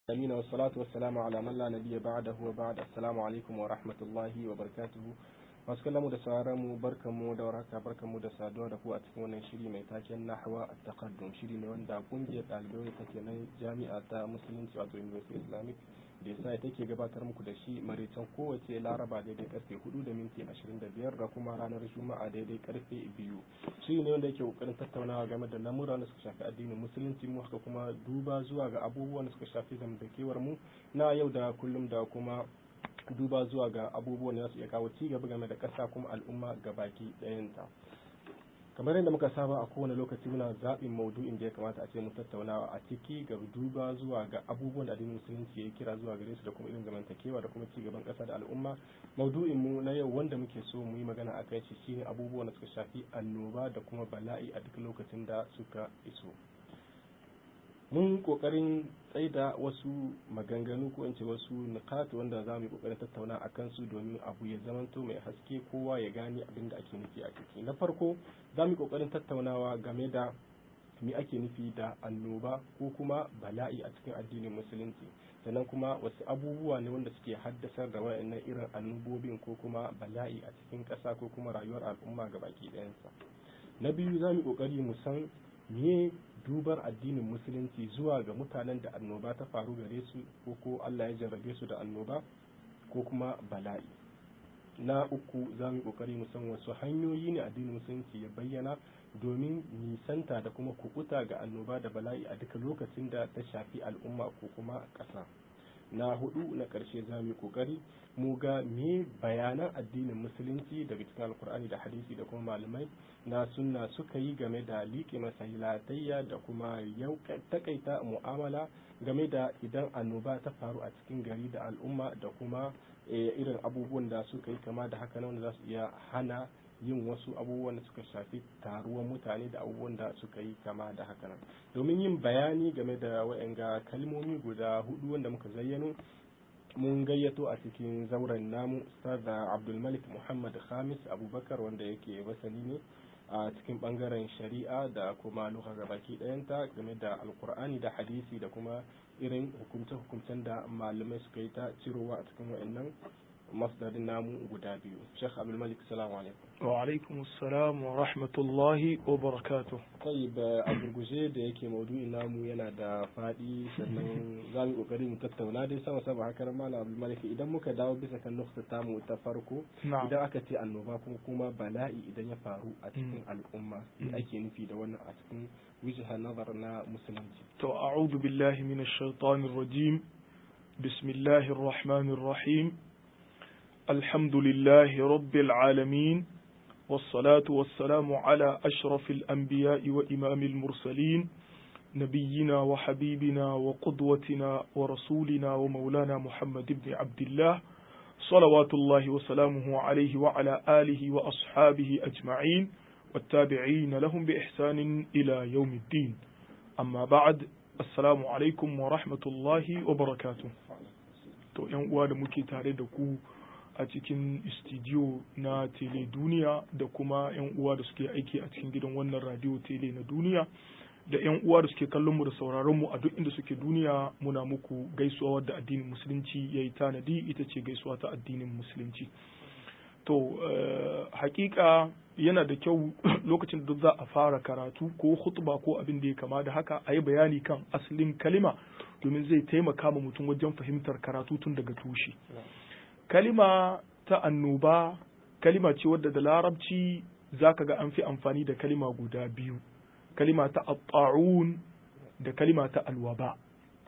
أمين والصلاة والسلام على من لا نبي بعده وبعد السلام عليكم ورحمة الله وبركاته masu kallon mu da sauraron mu barkan mu da warhaka barkan mu da saduwa da ku a cikin wannan shiri mai taken nahwa at-taqaddum shiri ne wanda kungiyar ɗalibai take nan jami'a ta musulunci wato university islamic da yasa take gabatar muku da shi maraicen kowace laraba daidai karfe 4 da minti 25 da kuma ranar juma'a daidai karfe 2 shiri ne wanda yake kokarin tattaunawa game da lamura da suka shafi addinin musulunci mu haka kuma duba zuwa ga abubuwan da suka shafi zamantakewar mu na yau da kullum da kuma duba zuwa ga abubuwan da su iya kawo ci gaba game da ƙasa kuma al'umma ga baki ɗayanta kamar yadda muka saba a kowane lokaci muna zaɓin maudu'in da ya kamata a ce mu tattaunawa a ciki ga duba zuwa ga abubuwan da addinin musulunci ya kira zuwa gare su da kuma irin zamantakewa da kuma ci gaban ƙasa da al'umma maudu'in mu na yau wanda muke so mu yi magana a kai shi shine abubuwan da suka shafi annoba da kuma bala'i a duk lokacin da suka iso mun kokarin tsaida wasu maganganu ko in ce wasu nukat wanda za mu yi kokarin tattauna a kansu domin abu ya zamanto mai haske kowa ya gane abin da ake nufi a ciki na farko za mu yi kokarin tattaunawa game da me ake nufi da annoba ko kuma bala'i a cikin addinin musulunci sannan kuma wasu abubuwa ne wanda suke haddasar da wayannan irin annobobin ko kuma bala'i a cikin ƙasa ko kuma rayuwar al'umma ga baki ɗayansa na biyu za mu yi kokari mu san me dubar addinin musulunci zuwa ga mutanen da annoba ta faru gare su ko ko Allah ya jarrabe su da annoba ko kuma bala'i na uku za mu yi kokari mu san wasu hanyoyi ne addinin musulunci ya bayyana domin nisanta da kuma kukuta ga annoba da bala'i a duka lokacin da ta shafi al'umma ko kuma ƙasa na hudu na ƙarshe za mu yi kokari mu ga me bayanan addinin musulunci daga cikin alkur'ani da hadisi da kuma malamai na sunna suka yi game da liƙe masahilatayya da kuma takaita mu'amala game da idan annoba ta faru a cikin gari da al'umma da kuma irin abubuwan da suka yi kama da haka wanda za su iya hana yin wasu abubuwan da suka shafi taruwan mutane da abubuwan da suka yi kama da haka nan domin yin bayani game da wa'anga kalmomi guda hudu wanda muka zayyano mun gayyato a cikin zauren namu ustaz abdulmalik muhammad khamis abubakar wanda yake masani ne a cikin bangaren shari'a da kuma luka gabaki ɗayanta game da alkur'ani da hadisi da kuma irin hukumce-hukumcen da malamai suka yi ta cirowa a cikin wa'annan masdarin namu guda biyu Sheikh Abdul Malik salamu alaikum wa alaikum assalam wa rahmatullahi wa barakatuh tayyib a gurguje da yake maudu'in namu yana da fadi sannan za mu kokari mu tattauna dai sama sama haka malam Abdul Malik idan muka dawo bisa kan nukta tamu ta farko idan aka ce annoba kuma kuma bala'i idan ya faru a cikin al'umma ake nufi da wannan a cikin wijha nazar na musulunci to a'udhu billahi minash shaitanir rajim bismillahir rahmanir rahim الحمد لله رب العالمين والصلاة والسلام على أشرف الأنبياء وإمام المرسلين نبينا وحبيبنا وقدوتنا ورسولنا ومولانا محمد بن عبد الله صلوات الله وسلامه عليه وعلى آله وأصحابه أجمعين والتابعين لهم بإحسان إلى يوم الدين أما بعد السلام عليكم ورحمة الله وبركاته تو ينقوى مكي تاريدكو a cikin studio na tele duniya da kuma 'yan uwa da suke aiki a cikin gidan wannan radio tele na duniya da 'yan uwa da suke kallon mu da sauraron mu a duk inda suke duniya muna muku gaisuwa wadda addinin musulunci ya yi tanadi ita ce gaisuwa ta addinin musulunci to uh, hakika yana da kyau lokacin da za a fara karatu ko khutba ko abin da ya kama da haka a yi bayani kan asalin kalima domin zai taimaka ma mutum wajen fahimtar karatu tun daga tushe kalima ta annoba kalima ce wadda da larabci za ka ga an fi amfani da kalima guda biyu kalima ta atta'un da kalima ta alwaba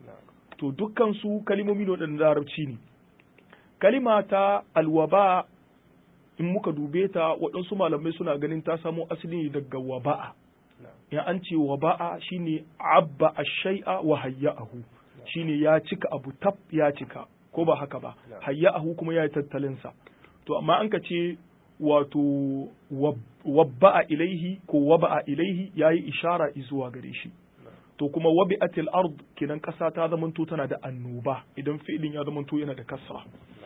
to dukkan su kalimomi ne waɗanda larabci ne kalima ta alwaba in muka dube ta waɗansu malamai suna ganin ta samo asali ne daga waba'a ya an ce waba'a shine abba ash-shay'a wa hayya'ahu shine ya cika abu tab ya cika ko ba haka ba hayya'ahu kuma ya yi tattalinsa to amma an ka ce wato wabba'a ilaihi ko waba'a ilaihi ya yi ishara zuwa gare shi to kuma wabi'atil ard kenan kasa ta zamanto tana da annoba idan fi'ilin ya zamanto yana da kasra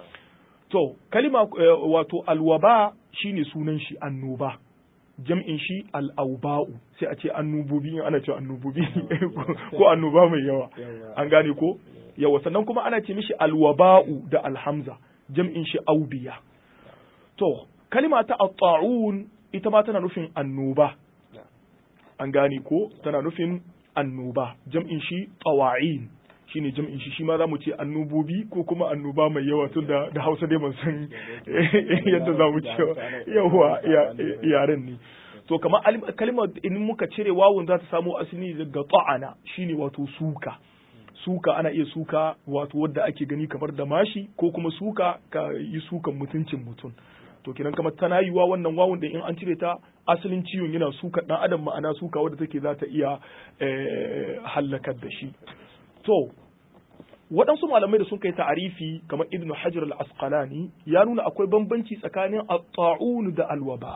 to kalima wato alwaba shine sunan shi annoba jam'in shi al'auba'u sai a ce annubobi ana cewa annubobi ko annoba mai yawa an gane ko yawa sannan kuma ana ce mishi alwaba'u da alhamza jam'in shi aubiya to kalima ta at-ta'un ita ma tana nufin annoba an gane ko tana nufin annoba jam'in shi tawa'in shine jam'in shi shi ma zamu ce annubobi ko kuma annoba mai yawa tun da da Hausa dai ban san yadda zamu ce yawa yaren ne to kamar kalmar in muka cire wawun za ta samo asali daga ta'ana shine wato suka suka ana iya suka wato wadda ake gani kamar da mashi ko kuma suka ka yi sukan mutuncin mutum to kenan kamar tana yiwa wannan wawun da in an cire ta asalin ciwon yana suka dan adam ma'ana suka wadda take za ta iya hallakar da shi to waɗansu malamai da sun kai ta'arifi kamar ibn hajar al-asqalani ya nuna akwai bambanci tsakanin at-ta'un da alwaba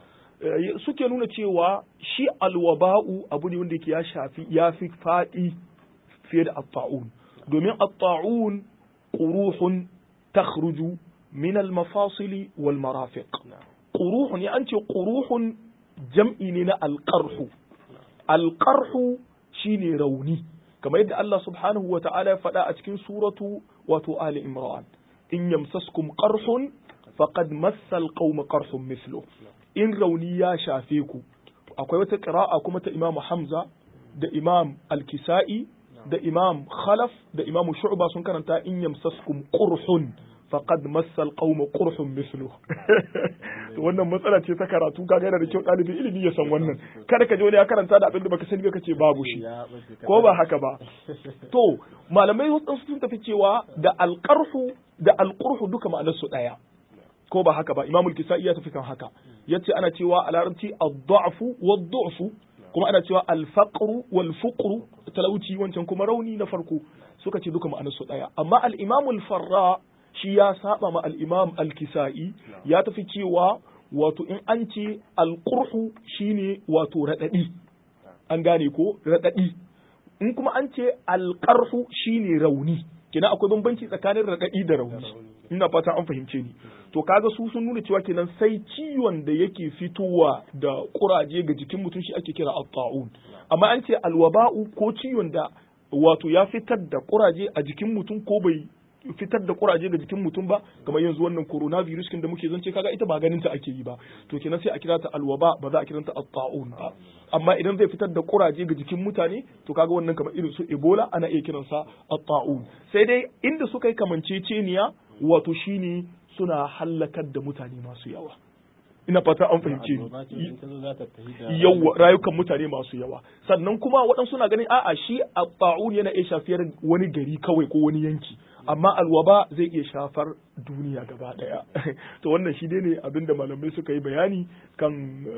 suke nuna cewa shi alwaba'u abu ne wanda yake ya shafi ya fi faɗi fiye da at-ta'un domin at-ta'un quruhun takhruju min al-mafasili wal marafiq quruhun ya an ce quruhun jam'i ne na al-qarhu al-qarhu shine rauni kamar yadda Allah subhanahu wa ta'ala ya faɗa a cikin suratu wato Ali Imran in yamsaskum qarhun faqad massal qauma qarhun mithlu in rauni ya shafe ku akwai wata qira'a kuma ta Imam Hamza da Imam Al-Kisa'i da Imam Khalaf da Imam Shu'ba sun karanta in yamsaskum qurhun faqad massal qauma qurhun mithlu to wannan matsala ce ta karatu kaga yana da kyau ɗalibin ilimi ya san wannan kada ka je wani ya karanta da abin da baka sani ba kace babu shi ko ba haka ba to malamai wasu sun tafi cewa da alqarhu da alqurhu duka ma'anar su daya ko ba haka ba imamul kisai ya tafi kan haka yace ana cewa a larabci ad-da'fu wad-du'fu kuma ana cewa al-faqru wal-fuqru talauci wancan kuma rauni na farko suka ce duka ma'anar su daya amma al-imamul farra shi ya saba ma al-imam al-kisa'i ya tafi cewa wato in an ce al-qurhu shine wato radadi an gane ko radadi in kuma an ce al-qarhu shine rauni kina akwai bambanci tsakanin radadi da rauni ina fata an fahimce ni to kaga su sun nuna cewa kenan sai ciwon da yake fitowa da kuraje ga jikin mutum shi ake kira at-ta'un amma an ce al-waba'u ko ciwon da wato ya fitar da kuraje a jikin mutum ko bai fitar da kuraje ga jikin mutum ba kamar yanzu wannan coronavirus kin da muke zance kaga ita ba ganin ta ake yi ba to kenan sai a kira ta alwaba ba za a kiranta at-ta'un ba amma idan zai fitar da kuraje ga jikin mutane to kaga wannan kamar irin su ebola ana iya kiransa at-ta'un sai dai inda suka yi kamanceceniya wato shine suna hallakar da mutane masu yawa ina fata an fahimce ni yawa rayukan mutane masu yawa sannan kuma waɗansu na ganin a'a shi a ta'un yana iya shafiyar wani gari kawai ko wani yanki amma alwaba zai iya shafar duniya gaba daya to wannan shi dai ne abinda malamai suka yi bayani kan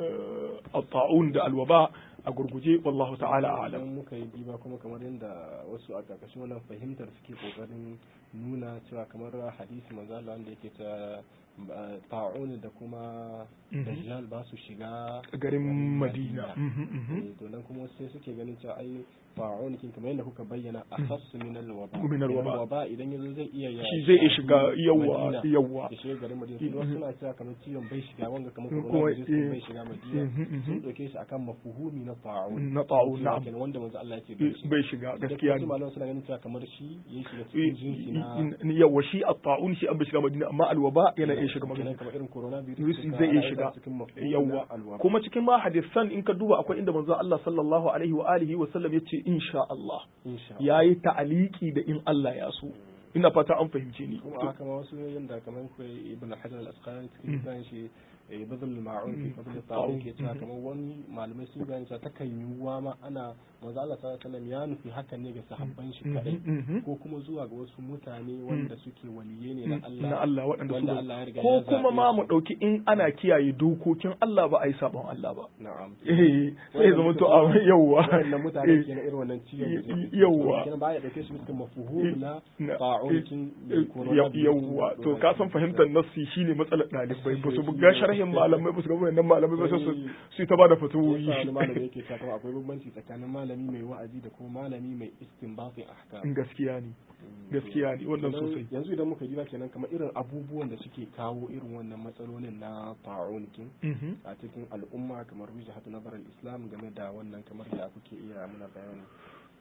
ta'un da alwaba a gurguje wallahu ta'ala a'lam muka yi diba kuma kamar yadda wasu a karkashin wannan fahimtar suke kokarin nuna cewa kamar hadisi manzo Allah wanda yake ta ta'un da kuma dajjal ba su shiga garin Madina to nan kuma sai suke ganin cewa ai ta'un kin kamar yadda kuka bayyana akhassu min al-waba min al-waba waba idan yazo zai iya ya shi zai iya shiga yawa yawa ya shiga garin Madina kuma suna cewa kamar ciwon bai shiga wanga kamar coronavirus bai shiga Madina sun dauke shi akan mafuhumi na ta'un na ta'un na'am wanda manzo Allah ya ce bai shiga gaskiya ne malaman suna ganin cewa kamar shi ya shiga cikin jinsi na yawa shi at-ta'un shi an bai shiga Madina amma al-waba yana iya shiga Madina kamar irin coronavirus zai iya shiga yawa kuma cikin ma hadisan in ka duba akwai inda manzo Allah sallallahu alaihi wa alihi wa sallam yace insha Allah yayi ta'aliki da in Allah ya so ina fata an fahimce ni kuma haka ma wasu yanda kamar ku ibn hajar al-asqalani cikin kan shi bazal ma'un fi fadl ta'awun ke cewa kamar wani malamai sun gani cewa takan yiwuwa ma ana manzo Allah sallallahu alaihi ya nufi hakan ne ga sahabban shi kadai ko kuma zuwa ga wasu mutane wanda suke waliye ne na Allah na Allah waɗanda wanda Allah ya riga ko kuma ma mu dauki in ana kiyaye dokokin Allah ba a yi sabon Allah ba na'am eh sai zama to a yawwa wannan mutane ke na irin wannan ciwon yawwa kenan ba ya dauke su bisa mafhum na ta'awun yawwa to ka san fahimtar nassi shine matsalar ɗalibai ba su buga sharhin malamai ba su ga wannan malamai ba su su ta bada fatawoyi malamai yake cewa akwai bambanci tsakanin malami mai wa'azi da kuma malami mai istinbatin ahkam gaskiya ne gaskiya ne wannan sosai yanzu idan muka diba kenan kamar irin abubuwan da suke kawo irin wannan matsalolin na ta'un kin a cikin al'umma kamar wijhatu nazar al-islam game da wannan kamar da kuke iya muna bayani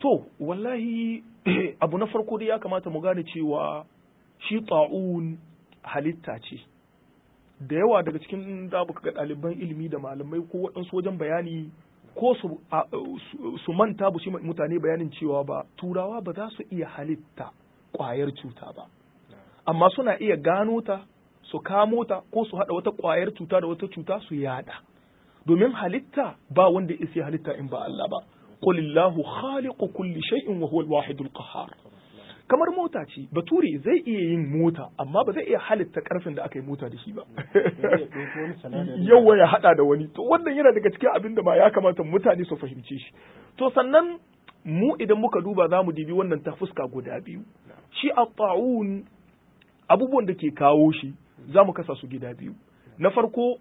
to wallahi abu na farko dai ya kamata mu gane cewa shi ta'un halitta ce da yawa daga cikin da ga ɗaliban ilimi da malamai ko waɗansu wajen bayani ko su, su manta bu shi mutane bayanin cewa ba turawa ba za su iya halitta ƙwayar cuta ba amma suna iya gano ta su kamo ta ko su haɗa wata ƙwayar cuta da wata cuta su yada domin halitta ba wanda ya halitta in ba Allah ba qulillahu khaliqu kulli shay'in wa huwa al-wahidul qahhar kamar mota ce bature zai iya yin mota amma ba zai iya halitta karfin da aka yi mota da shi ba yawa ya hada da wani to wannan yana daga cikin abin da ma ya kamata mutane su fahimce shi to sannan mu idan muka duba za mu dibi wannan ta fuska guda biyu shi a ta'un abubuwan da ke kawo shi za mu kasa su gida biyu na farko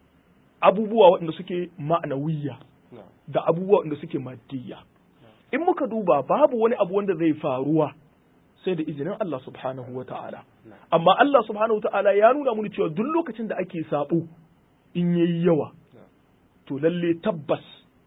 abubuwa waɗanda suke ma'anawiyya da abubuwa waɗanda suke madiyya in muka duba babu wani abu wanda zai faruwa sai da izinin Allah subhanahu wa ta'ala. Amma Allah subhanahu wa ta'ala ya nuna muni cewa duk lokacin da ake sabo in yayi yawa, to lalle tabbas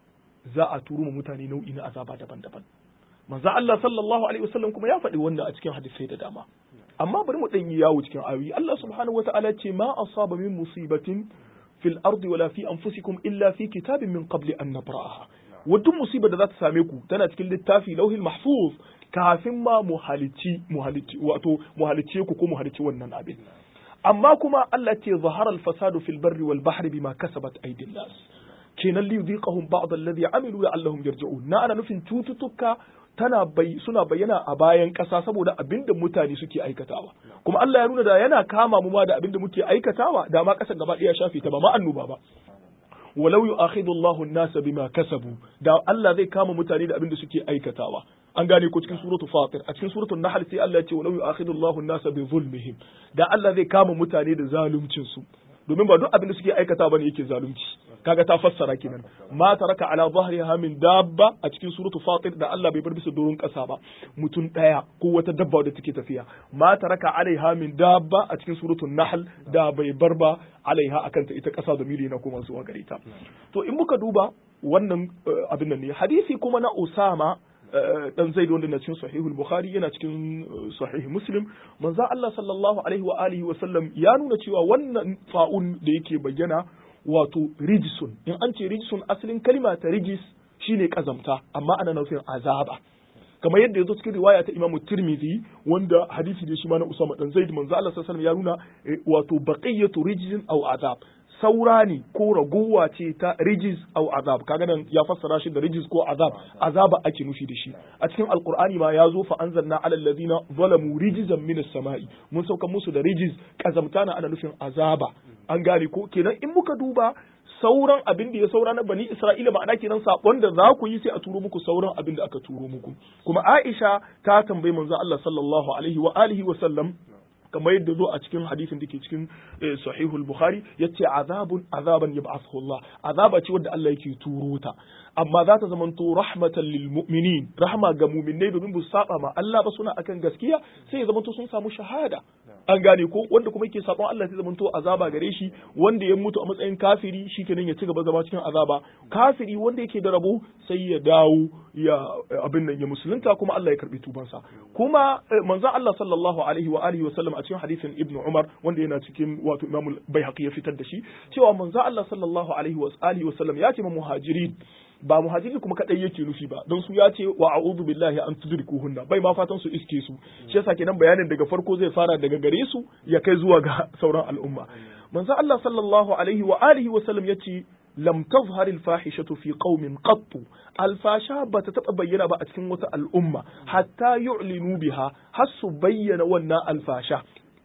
za a turu mutane nau'i na azaba daban-daban. Manzo Allah sallallahu alaihi wasallam kuma ya faɗi wannan a cikin hadisai da dama. Amma bari mu ɗan yi yawo cikin ayoyi. Allah subhanahu wa ta'ala ce ma asaba min musibatin fil ardi wala fi anfusikum illa fi kitabin min qabli an nabra'aha. Wa duk musibar da za ta same ku tana cikin littafi lauhil mahfuz kafin ma mu halici mu halici wato mu halice ku ko mu halici wannan abin amma kuma Allah ce zahara al-fasadu fil barri wal bahri bima kasabat aydin nas kenan li yudhiqahum ba'd alladhi amilu la'allahum yarji'un na ana nufin cututtuka tana bai suna bayyana a bayan ƙasa saboda abinda mutane suke aikatawa kuma Allah ya nuna da yana kama mu ma da abinda muke aikatawa da ma ƙasar gaba ɗaya shafe ta ba ma annuba ba walau yu'akhidhu Allahu an-nasa bima kasabu da Allah zai kama mutane da abinda suke aikatawa an gane ko cikin suratul fatir a cikin suratul nahl sai Allah ya ce walau yu'akhidhu Allahu an-nasa bi zulmihim da Allah zai kama mutane da zaluncin su domin ba duk abin da suke aikata bane yake zalunci kaga ta fassara kenan ma taraka ala dhahriha min dabba a cikin suratul fatir da Allah bai bar bisa doron kasa ba mutum daya ko wata dabba da take tafiya ma taraka alaiha min dabba a cikin suratul nahl da bai bar ba alaiha akan ta ita kasa da mili na kuma zuwa gare ta to in muka duba wannan abin nan ne hadisi kuma na Usama dan zaid wanda na cikin sahihul bukhari yana cikin sahih muslim manzo Allah sallallahu alaihi wa alihi wa sallam ya nuna cewa wannan fa'un da yake bayyana wato rijisun in an ce rijisun asalin kalima ta rijis shine kazamta amma ana nufin azaba kamar yadda ya zo cikin riwaya ta Imam Tirmidhi wanda hadisi da shi ma na Usama dan Zaid manzo Allah sallallahu alaihi ya nuna wato baqiyatu rijzin aw azab saura ne ko ragowa ce ta rijiz au azab kaga nan ya fassara shi da rijiz ko azab azaba ake nufi da shi a cikin alqur'ani ma ya zo fa anzalna ala alladhina zalamu rijzan min as-sama'i mun sauka musu da rijiz kazamta na ana nufin azaba an gane ko kenan in muka duba sauran abin da ya saura na bani Isra'ila ma'ana kenan sabon da za ku yi sai a turo muku sauran abin da aka turo muku kuma Aisha ta tambayi manzo Allah sallallahu alaihi wa alihi wa sallam kamar yadda zo a cikin hadisin da ke cikin sahihul bukhari yace azabun azaban yab'athu Allah azaba ce wadda Allah yake turo ta amma za ta zamanto rahmatan lil mu'minin rahma ga mu'minai domin bu saba ma Allah ba suna akan gaskiya sai ya zamanto sun samu shahada an gane ko wanda kuma yake sabon Allah sai zamanto azaba gare shi wanda ya mutu a matsayin kafiri shikenan ya ci gaba zama cikin azaba kafiri wanda yake da rabo sai ya dawo ya abin nan ya musulunta kuma Allah ya karbi tubansa kuma manzon Allah sallallahu alaihi wa alihi wa sallam a cikin hadisin Ibn Umar wanda yana cikin wato Imam Baihaqi ya fitar da shi cewa manzon Allah sallallahu alaihi wa alihi wa sallam ya ce ma muhajirin ba muhajiri kuma kadai yake nufi ba don su ya ce wa a'udhu billahi an tudrikuhunna bai ma fatan su iske su shi yasa kenan bayanin daga farko zai fara daga gare su ya kai zuwa ga sauran al'umma manzo Allah sallallahu alaihi wa alihi wa sallam yace lam tazhar al fahishatu fi qaumin qatt al fasha bata taba bayyana ba a cikin wata al'umma hatta yu'linu biha har su bayyana wannan al fasha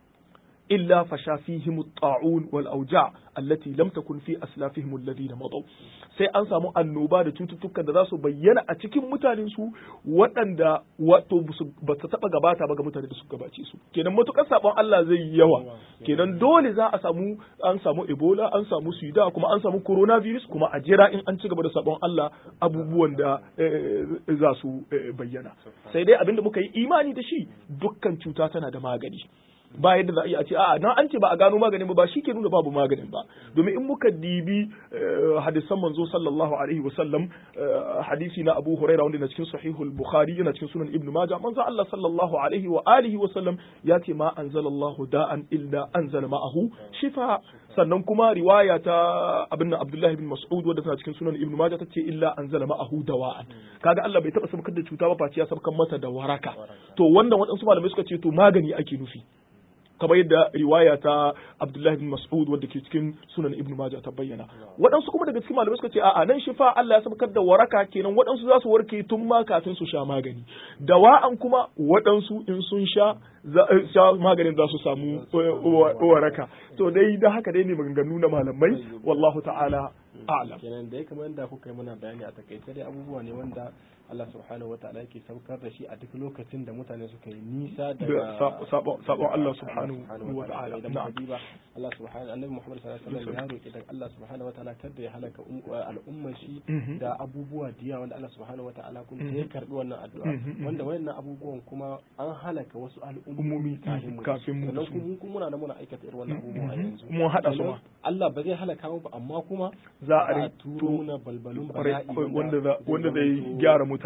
إلا فشا فيهم الطاعون والأوجاع التي لم تكن في أسلافهم الذين مضوا sai an samu annoba da cututtukan da za su bayyana a cikin mutanen su waɗanda wato ba ta taɓa gabata ba ga mutane da su gabace su kenan matukar sabon Allah zai yi yawa kenan dole za a samu an samu ebola an samu sida kuma an samu coronavirus kuma a jira in an ci gaba da sabon Allah abubuwan da za su bayyana sai dai abinda muka yi imani da shi dukkan cuta tana da magani ba yadda za a iya a ce a'a na an ce ba a gano maganin ba ba shi ke nuna babu maganin ba domin in muka dibi hadisan manzo sallallahu alaihi wa sallam hadisi na Abu Hurairah wanda na cikin sahihul Bukhari yana cikin sunan Ibn Majah manzo Allah sallallahu alaihi wa alihi wa sallam ya ce ma anzalallahu da'an illa anzala ma'ahu shifa sannan kuma riwaya ta abin Abdullahi bin Mas'ud wadda tana cikin sunan Ibn Majah tace illa anzala ma'ahu dawa'an kaga Allah bai taba sabkar da cuta ba face ya sabkar masa da waraka to wanda waɗansu malamai suka ce to magani ake nufi kamar yadda riwaya ta Abdullahi bin Mas'ud wadda ke cikin sunan Ibn Majah ta bayyana waɗansu kuma daga cikin malamai suka ce a'a nan shifa Allah ya sabkar da waraka kenan waɗansu za su warke tun ma kafin su sha magani dawa'an kuma waɗansu in sun sha sha maganin za su samu waraka to dai da haka dai ne maganganu na malamai wallahu ta'ala a'lam kenan dai kamar yadda kuka yi mana bayani a takaice dai abubuwa ne wanda Allah subhanahu wataala yake saukar da shi a duk lokacin da mutane suka yi nisa daga sabon Allah subhanahu wataala idan muka diba Allah subhanahu annabi Muhammad sallallahu alaihi wasallam ya roki daga Allah subhanahu wataala kada ya halaka al'ummar shi da abubuwa diya wanda Allah subhanahu wataala kuma ya karbi wannan addu'a wanda wayannan abubuwan kuma an halaka wasu al'ummomi kafin mu sannan kuma kuma muna da muna aikata irin wannan abubuwa yanzu mun hada su ma Allah ba zai halaka mu ba amma kuma za a turo muna balbalun bala'i wanda wanda zai gyara mutane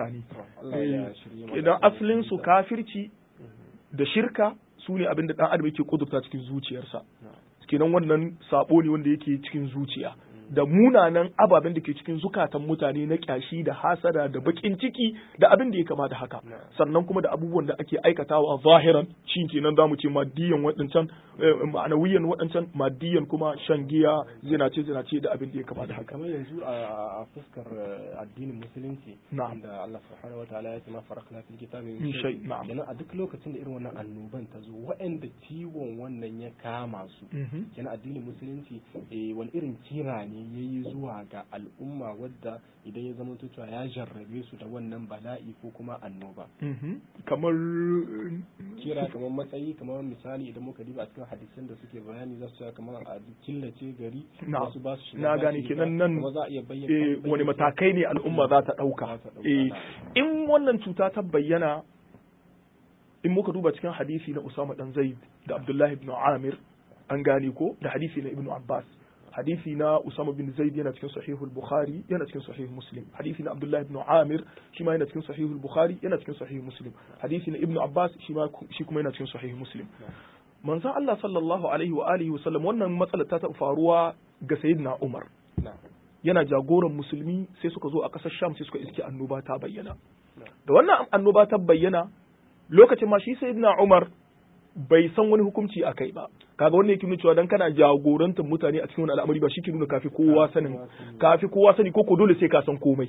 idan asalin su kafirci da shirka su ne abin da dan adam yake kudurta cikin zuciyarsa kenan wannan sabo ne wanda yake cikin zuciya da munanan ababen da ke cikin zukatan mutane na kyashi da hasada da bakin ciki da abin da ya kama da haka sannan kuma da abubuwan da ake aikatawa zahiran shi kenan zamu ce maddiyan waɗancan ma'anawiyan waɗancan maddiyan kuma shan giya zinace zinace da abin da ya kama da haka kamar yanzu a fuskar addinin musulunci na'am da Allah subhanahu wataala ya ce ma farakna fil kitabi min shay na'am kenan a duk lokacin da irin wannan annoban ta zo waɗanda ciwon wannan ya kama su kenan addinin musulunci wani irin kira ne ya yi zuwa ga al'umma wadda idan ya zama cewa ya jarrabe su da wannan bala'i ko kuma annoba. kamar kira kamar matsayi kamar misali idan muka diba a cikin hadisan da suke bayani za su kamar a killace gari wasu ba su na gane kenan nan za a iya bayyana wani matakai ne al'umma za ta ɗauka in wannan cuta ta bayyana in muka duba cikin hadisi na Usama dan Zaid da Abdullahi ibn Amir an gane ko da hadisi na Ibn Abbas hadisi na Usama bin Zaid yana cikin sahihul Bukhari yana cikin sahih Muslim hadisi na Abdullah ibn Amir shi ma yana cikin sahihul Bukhari yana cikin sahih Muslim hadisi na Ibn Abbas shi ma shi kuma yana cikin sahih Muslim manzon Allah sallallahu alaihi wa alihi wa sallam wannan matsalar ta taɓa faruwa ga sayyidina Umar yana jagoran musulmi sai suka zo a ƙasar Sham sai suka iske annoba ta bayyana da wannan annoba ta bayyana lokacin ma shi sayyidina Umar bai san wani hukunci a kai ba kaga wanda yake nuna cewa dan kana jagorantar mutane a cikin wani al'amari ba shi ke nuna kafi kowa sanin kafi kowa sani ko ko dole sai ka san komai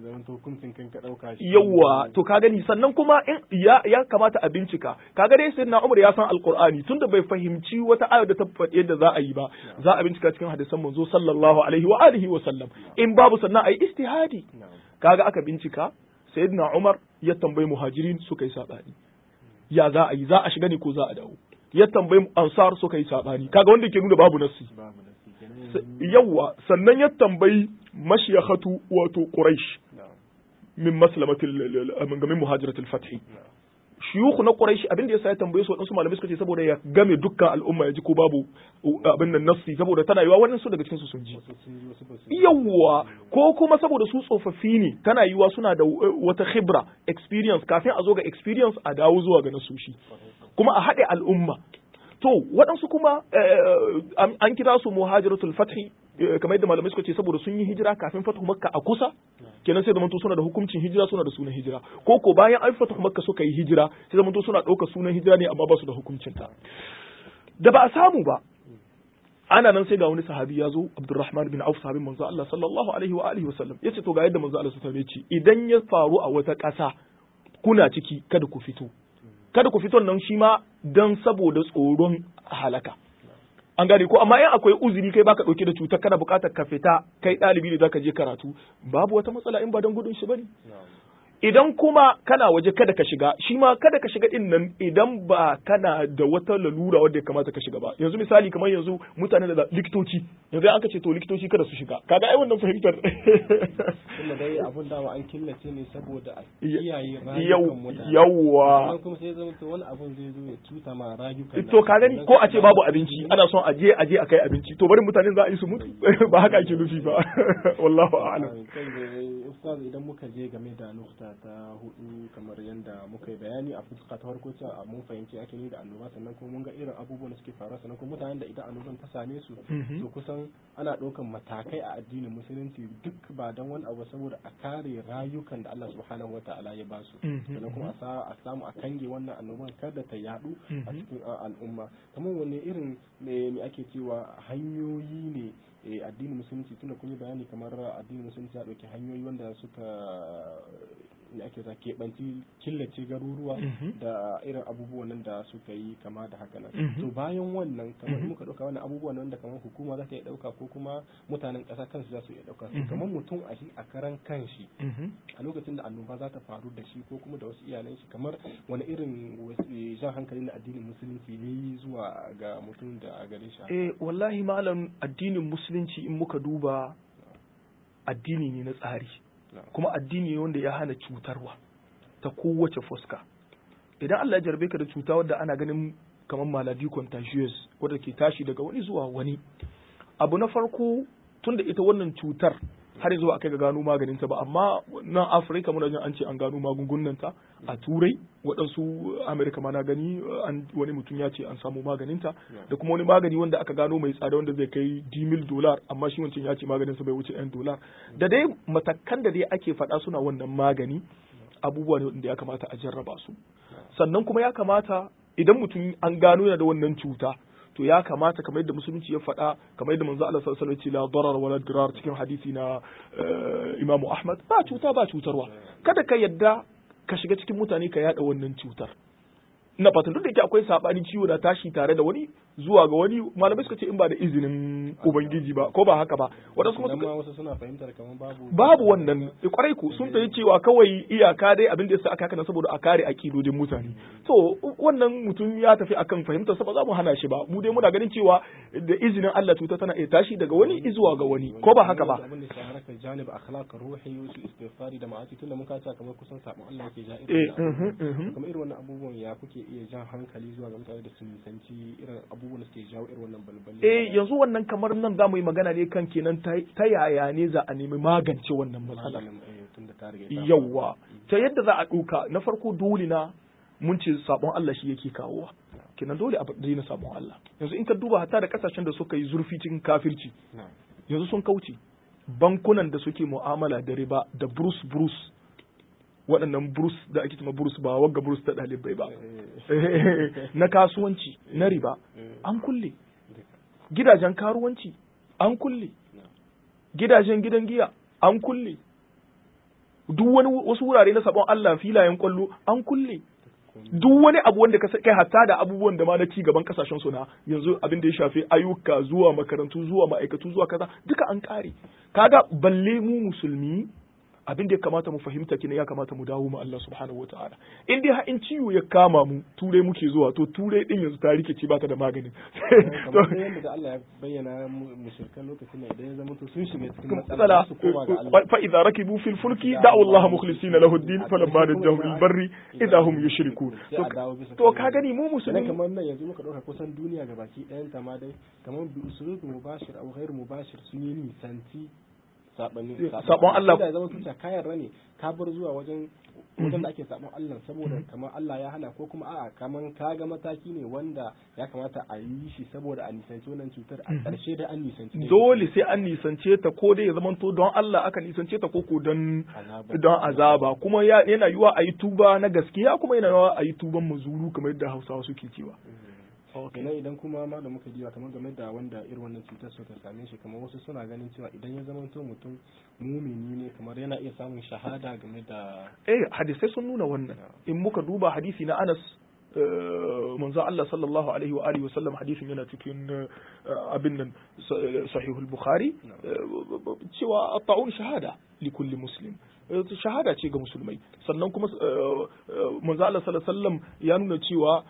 yawa to ka gani sannan kuma in ya ya kamata a bincika kaga dai sai na Umar ya san alqur'ani tunda bai fahimci wata aya da ta faɗi yadda za a yi ba za a bincika cikin hadisan manzo sallallahu alaihi wa alihi wa sallam in babu sannan ayi istihadi kaga aka bincika sayyidina Umar ya tambayi muhajirin suka yi sabani ya za a yi za a shiga ne ko za a dawo ya tambayi ansar suka yi sabani kaga wanda ke nuna babu nassi yawa sannan ya tambayi mashiyakhatu wato quraish min maslamatil min muhajiratil fathi shuyukhu na quraish abin da yasa ya tambaye su wadansu malamai suka ce saboda ya game dukkan al'umma ya ji ko babu abin nan nassi saboda tana yiwa wannan su daga cikin su sun ji yawa ko kuma saboda su tsofaffi ne tana yiwa suna da wata khibra experience kafin a zo ga experience a dawo zuwa ga nasoshi kuma a haɗe al'umma to waɗansu kuma an kira su muhajiratul fathi kamar yadda malamai suka ce saboda sun yi hijira kafin fatu makka a kusa kenan sai zamanto suna da hukuncin hijira suna da sunan hijira ko ko bayan an fatu makka suka yi hijira sai zamanto suna ɗaukar sunan hijira ne amma ba su da hukuncin ta da ba a samu ba ana nan sai ga wani sahabi ya zo Abdurrahman bin Auf sahabin manzo Allah sallallahu alaihi wa alihi wasallam yace to ga yadda manzo Allah sallallahu alaihi ce idan ya faru a wata ƙasa kuna ciki kada ku fito kada ku fito nan shi ma dan saboda tsoron halaka an gane ko amma in akwai uzuri kai baka dauke da cutar kana bukatar ka fita kai dalibi ne zaka je karatu babu wata matsala in ba dan gudun shi bane idan kuma kana waje kada ka shiga shi ma kada ka shiga din nan idan ba kana da wata lalura wadda ya kamata ka shiga ba yanzu misali kamar yanzu mutane da likitoci yanzu an ka ce to likitoci kada su shiga kaga ai wannan fahimtar tunda dai abun dama an killace ne saboda a kiyaye yau rayukan mutane yawwa Sannan kuma sai zama to wani abun zai zo ya cuta ma rayukan to ka gani ko a ce babu abinci ana son a je a je a kai abinci to bari mutane za a yi su mutu ba haka ake nufi ba wallahu a'lam kai da ustaz idan muka je game da nukta ta hudu kamar yadda muka yi bayani a fuska ta farko cewa mun fahimci ake ne da annoba sannan kuma mun ga irin abubuwan da suke faruwa sannan kuma mutanen da idan annoban ta same su to kusan ana ɗaukan matakai a addinin musulunci duk ba don wani abu saboda a kare rayukan da Allah subhanahu wa ta'ala ya ba su sannan kuma a samu a kange wannan annoban kada ta yadu a cikin al'umma kamar wani irin me ake cewa hanyoyi ne addinin musulunci tunda kun yi bayani kamar addinin musulunci ya ɗauki hanyoyi wanda suka ne ake za keɓanci killace garuruwa da irin abubuwan nan da suka yi kama da haka nan to bayan wannan kamar muka ɗauka wannan abubuwan nan da kamar hukuma za ta iya ɗauka ko kuma mutanen ƙasa kansu za su iya ɗauka kamar mutum a shi a karan kanshi a lokacin da annoba za ta faru da shi ko kuma da wasu iyalan shi kamar wani irin jan hankali na addinin musulunci ya yi zuwa ga mutum da gare shi eh wallahi malam addinin musulunci in muka duba addini ne na tsari kuma addini ne wanda ya hana cutarwa ta kowace fuska idan Allah ya jarbe ka da cuta wadda ana ganin kamar maladi contagious wadda ke tashi daga wani zuwa wani abu na farko tunda ita wannan cutar har yanzu a kai ga gano maganinta ba amma nan afirka muna jin an ce an gano magungunanta a turai waɗansu amerika ma na gani wani mutum ya ce an samu maganinta da kuma wani magani wanda aka gano mai tsada wanda zai kai dimil dolar amma shi wancan ya ce maganinsa bai wuce yan dolar da dai matakan da dai ake faɗa suna wannan magani abubuwa ne wanda ya kamata a jarraba su sannan kuma ya kamata idan mutum an gano yana da wannan cuta to ya kamata kamar yadda musulunci ya faɗa kamar yadda manzo Allah sallallahu alaihi wasallam ya ce la darar wala dirar cikin hadisi na Imam Ahmad ba cuta ba cutarwa kada ka yadda ka shiga cikin mutane ka yada wannan cutar ina fatan duk da yake akwai sabani ciwo na tashi tare da wani zuwa ga wani malamai suka ce in ba da izinin ubangiji ba ko ba haka ba wadansu kuma suka wasu suna fahimtar kamar babu babu wannan kwarai ku sun tayi cewa kawai iyaka dai abin da yasa aka haka saboda a kare akidodin mutane to wannan mutum ya tafi akan fahimtar sa ba za mu hana shi ba mu dai muna ganin cewa da izinin Allah cuta tana iya tashi daga wani zuwa ga wani ko ba haka ba abin da ya harkar janib akhlaq ruhi su istighfari da ma'asi tunda mun kace kamar kusan sabon Allah yake ja irin kamar irin wannan abubuwan ya kuke iya jan hankali zuwa ga mutane da su nisanci irin abubuwan da suke jawo irin wannan balbalin eh yanzu wannan kamar nan za mu yi magana ne kan kenan ta yaya ne za a nemi magance wannan matsala yawwa ta yadda za a ɗauka na farko dole na mun ce sabon Allah shi yake kawowa kenan dole a daina sabon Allah yanzu in ka duba hatta da kasashen da suka yi zurfi cikin kafirci yanzu sun kauce bankunan da suke mu'amala da riba da bruce bruce waɗannan burus da ake cewa burus ba wagga burus ta ɗalibai ba na kasuwanci na riba an kulle gidajen karuwanci an kulle gidajen gidan giya an kulle duk wani wasu wurare na sabon Allah filayen kwallo an kulle duk wani abu wanda kai hatta da abubuwan da ma na ci gaban kasashen su na yanzu abin da ya shafi ayyuka zuwa makarantu zuwa ma'aikatu zuwa kaza duka an kare kaga balle mu musulmi abin da ya kamata mu fahimta kina ya kamata mu dawo mu Allah subhanahu wataala in dai in ciwo ya kama mu turai muke zuwa to turai din yanzu ta rike ce ba ta da magani kamar yadda da Allah ya bayyana mushrikan lokacin da ya zama to sun shiga cikin matsala su koma ga Allah fa idza rakibu fil fulki da'u Allah mukhlisina lahu ad-din falamma najahum bil barri idza hum yushrikun to ka gani mu musulmi kamar nan yanzu muka dauka kusan duniya gabaki ɗayan ta ma dai kamar bi usulul mubashir aw ghairu mubashir sun yi nisanci sabon Allah da zama tuta kayan rane ka bar zuwa wajen wajen da ake sabon Allah saboda kamar Allah ya hana ko kuma a'a kamar ka ga mataki ne wanda ya kamata a yi shi saboda a nisanci wannan cutar a ƙarshe da an nisanci dole sai an nisance ta ko dai ya zama to don Allah aka nisance ta ko ko don don azaba kuma yana yiwa a yi tuba na gaskiya kuma yana yiwa a yi tuban mazuru kamar yadda Hausawa suke cewa kenan idan kuma ma da muka diba kamar game da wanda irin wannan cutar suka same shi kamar wasu suna ganin cewa idan ya zama to mutum mumini ne kamar yana iya samun shahada game da eh hadisai sun nuna wannan in muka duba hadisi na Anas manzo Allah sallallahu alaihi wa alihi wasallam hadisin yana cikin abin nan sahihul bukhari cewa at-ta'un shahada li kulli muslim shahada ce ga musulmai sannan kuma manzo Allah sallallahu alaihi wasallam ya nuna cewa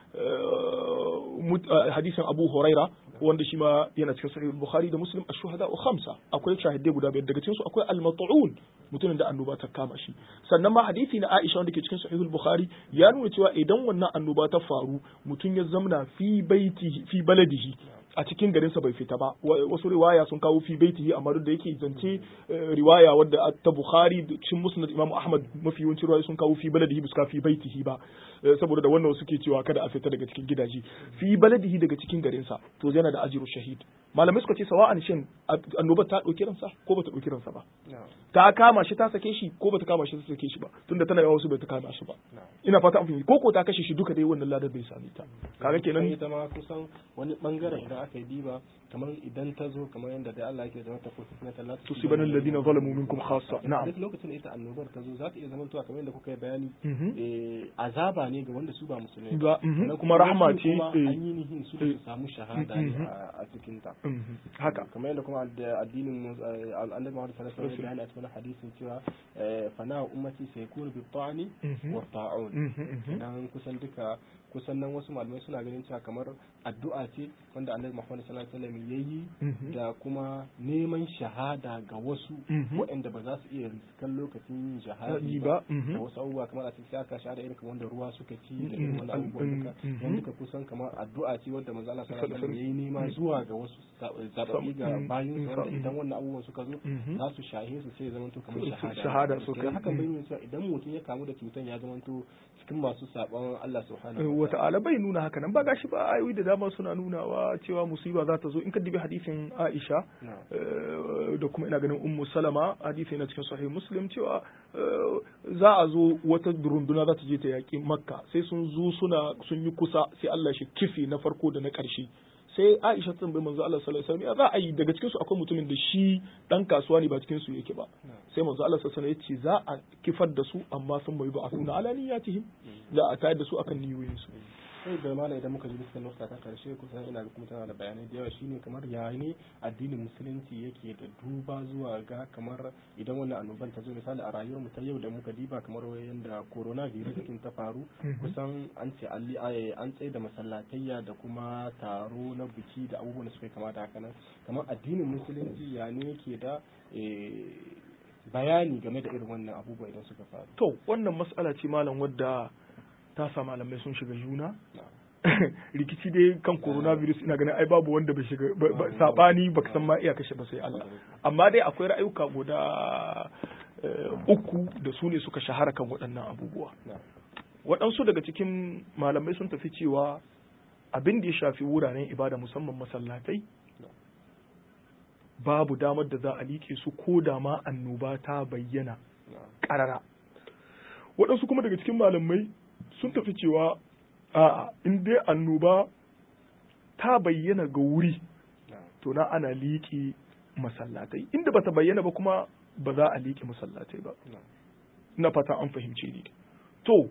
hadisin Abu Huraira wanda shi ma yana cikin sahih bukhari da muslim ash-shuhada khamsa akwai shahidai guda biyar daga cikin su akwai al-mat'un mutumin da annoba ta kama shi sannan ma hadisi na Aisha wanda ke cikin sahih bukhari ya nuna cewa idan wannan annoba ta faru mutum ya zamna fi baitihi fi baladihi a cikin garinsa bai fita ba wasu riwaya sun kawo fi baitihi amma duk da yake zance riwaya wadda ta Bukhari da cikin Musnad Imam Ahmad mafi yawanci riwaya sun kawo fi baladihi bisa fi baitihi ba saboda da wannan suke cewa kada a fita daga cikin gidaje fi baladihi daga cikin garinsa to yana da ajiru shahid malamai suka ce sawa'an shin annobar ta dauki ransa ko bata dauki ransa ba ta kama shi ta sake shi ko bata kama shi ta sake shi ba tunda tana yawa wasu bai ta kama shi ba ina fata an fahimci ko ko ta kashe shi duka dai wannan ladar bai same ta kaga kenan ita ma kusan wani bangaren idan aka yi diba kamar idan ta zo kamar yadda dai Allah yake zama ta ko fitna ta lati tusiban alladhina zalamu minkum khassa na'am duk lokacin da ita annobar ta zo za ta iya zamantowa kamar yadda kuka yi bayani azaba ne ga wanda su ba musulmai ba kuma rahma ce an yi nihin su su samu shahada a cikin ta haka kamar yadda kuma addinin annabi Muhammad sallallahu alaihi wasallam ya a cikin hadisin cewa fana ummati sai yakunu bi ta'ani wa ta'un idan kusan duka kusan nan wasu malamai suna ganin cewa kamar addu'a ce wanda annabi Muhammad sallallahu alaihi wasallam yayi da kuma neman shahada ga wasu waɗanda ba za su iya riskan lokacin yin shahadi ba da wasu abubuwa kamar a cikin aka shahada irin kamar wanda ruwa suka ci da irin wani abubuwan duka yan duka kusan kamar addu'a ce wanda manzo Allah sallallahu alaihi wasallam yayi nema zuwa ga wasu zababi ga bayin su wanda idan wannan abubuwan suka zo za su shahe su sai zama to kamar shahada shahada so kai hakan bai nuna cewa idan mutum ya kamu da cutan ya zama to cikin masu saban Allah subhanahu wa ta'ala bai nuna haka nan ba gashi ba ayoyi da dama suna nunawa cewa musiba za ta zo in ka dibi hadisin Aisha da kuma ina ganin Ummu Salama hadisi na cikin sahih Muslim cewa za a zo wata runduna za ta je ta yaƙi Makka sai sun zo suna sun yi kusa sai Allah shi kifi na farko da na ƙarshe sai Aisha ta tambayi manzo Allah sallallahu alaihi wasallam za a yi daga cikin su akwai mutumin da shi dan kasuwa ne ba cikin su yake ba sai manzo Allah sallallahu alaihi wasallam ya ce za a kifar da su amma sun bai ba a suna alaniyatihim za a tayar da su akan niyoyin su sai da mala idan muka ji bisa nukta ta karshe kusan ina ga kuma tana da bayanai da yawa shine kamar ya ne addinin musulunci yake da duba zuwa ga kamar idan wannan annoban ta zo misali a rayuwar mu ta yau da muka diba kamar yanda coronavirus kin ta faru kusan an ce alli an tsaye da masallatayya da kuma taro na biki da abubuwan da suka kamata haka nan kamar addinin musulunci ya ne yake da bayani game da irin wannan abubuwa idan suka faru to wannan mas'ala ce malam wadda ta sa malamai sun shiga juna rikici dai kan coronavirus ina ganin ai babu wanda bai shiga sabani baka san ma iya kashe ba sai Allah amma dai akwai ra'ayuka guda uku da su ne suka shahara kan waɗannan abubuwa waɗansu daga cikin malamai sun tafi cewa abin da ya shafi wuraren ibada musamman masallatai babu damar da za a liƙe su ko da ma annoba ta bayyana ƙarara waɗansu kuma daga cikin malamai sun tafi cewa a'a in dai annoba ta bayyana ga wuri to na ana liƙe masallatai inda bata bayyana ba kuma ba za a liƙe masallatai ba na fata an fahimce ni to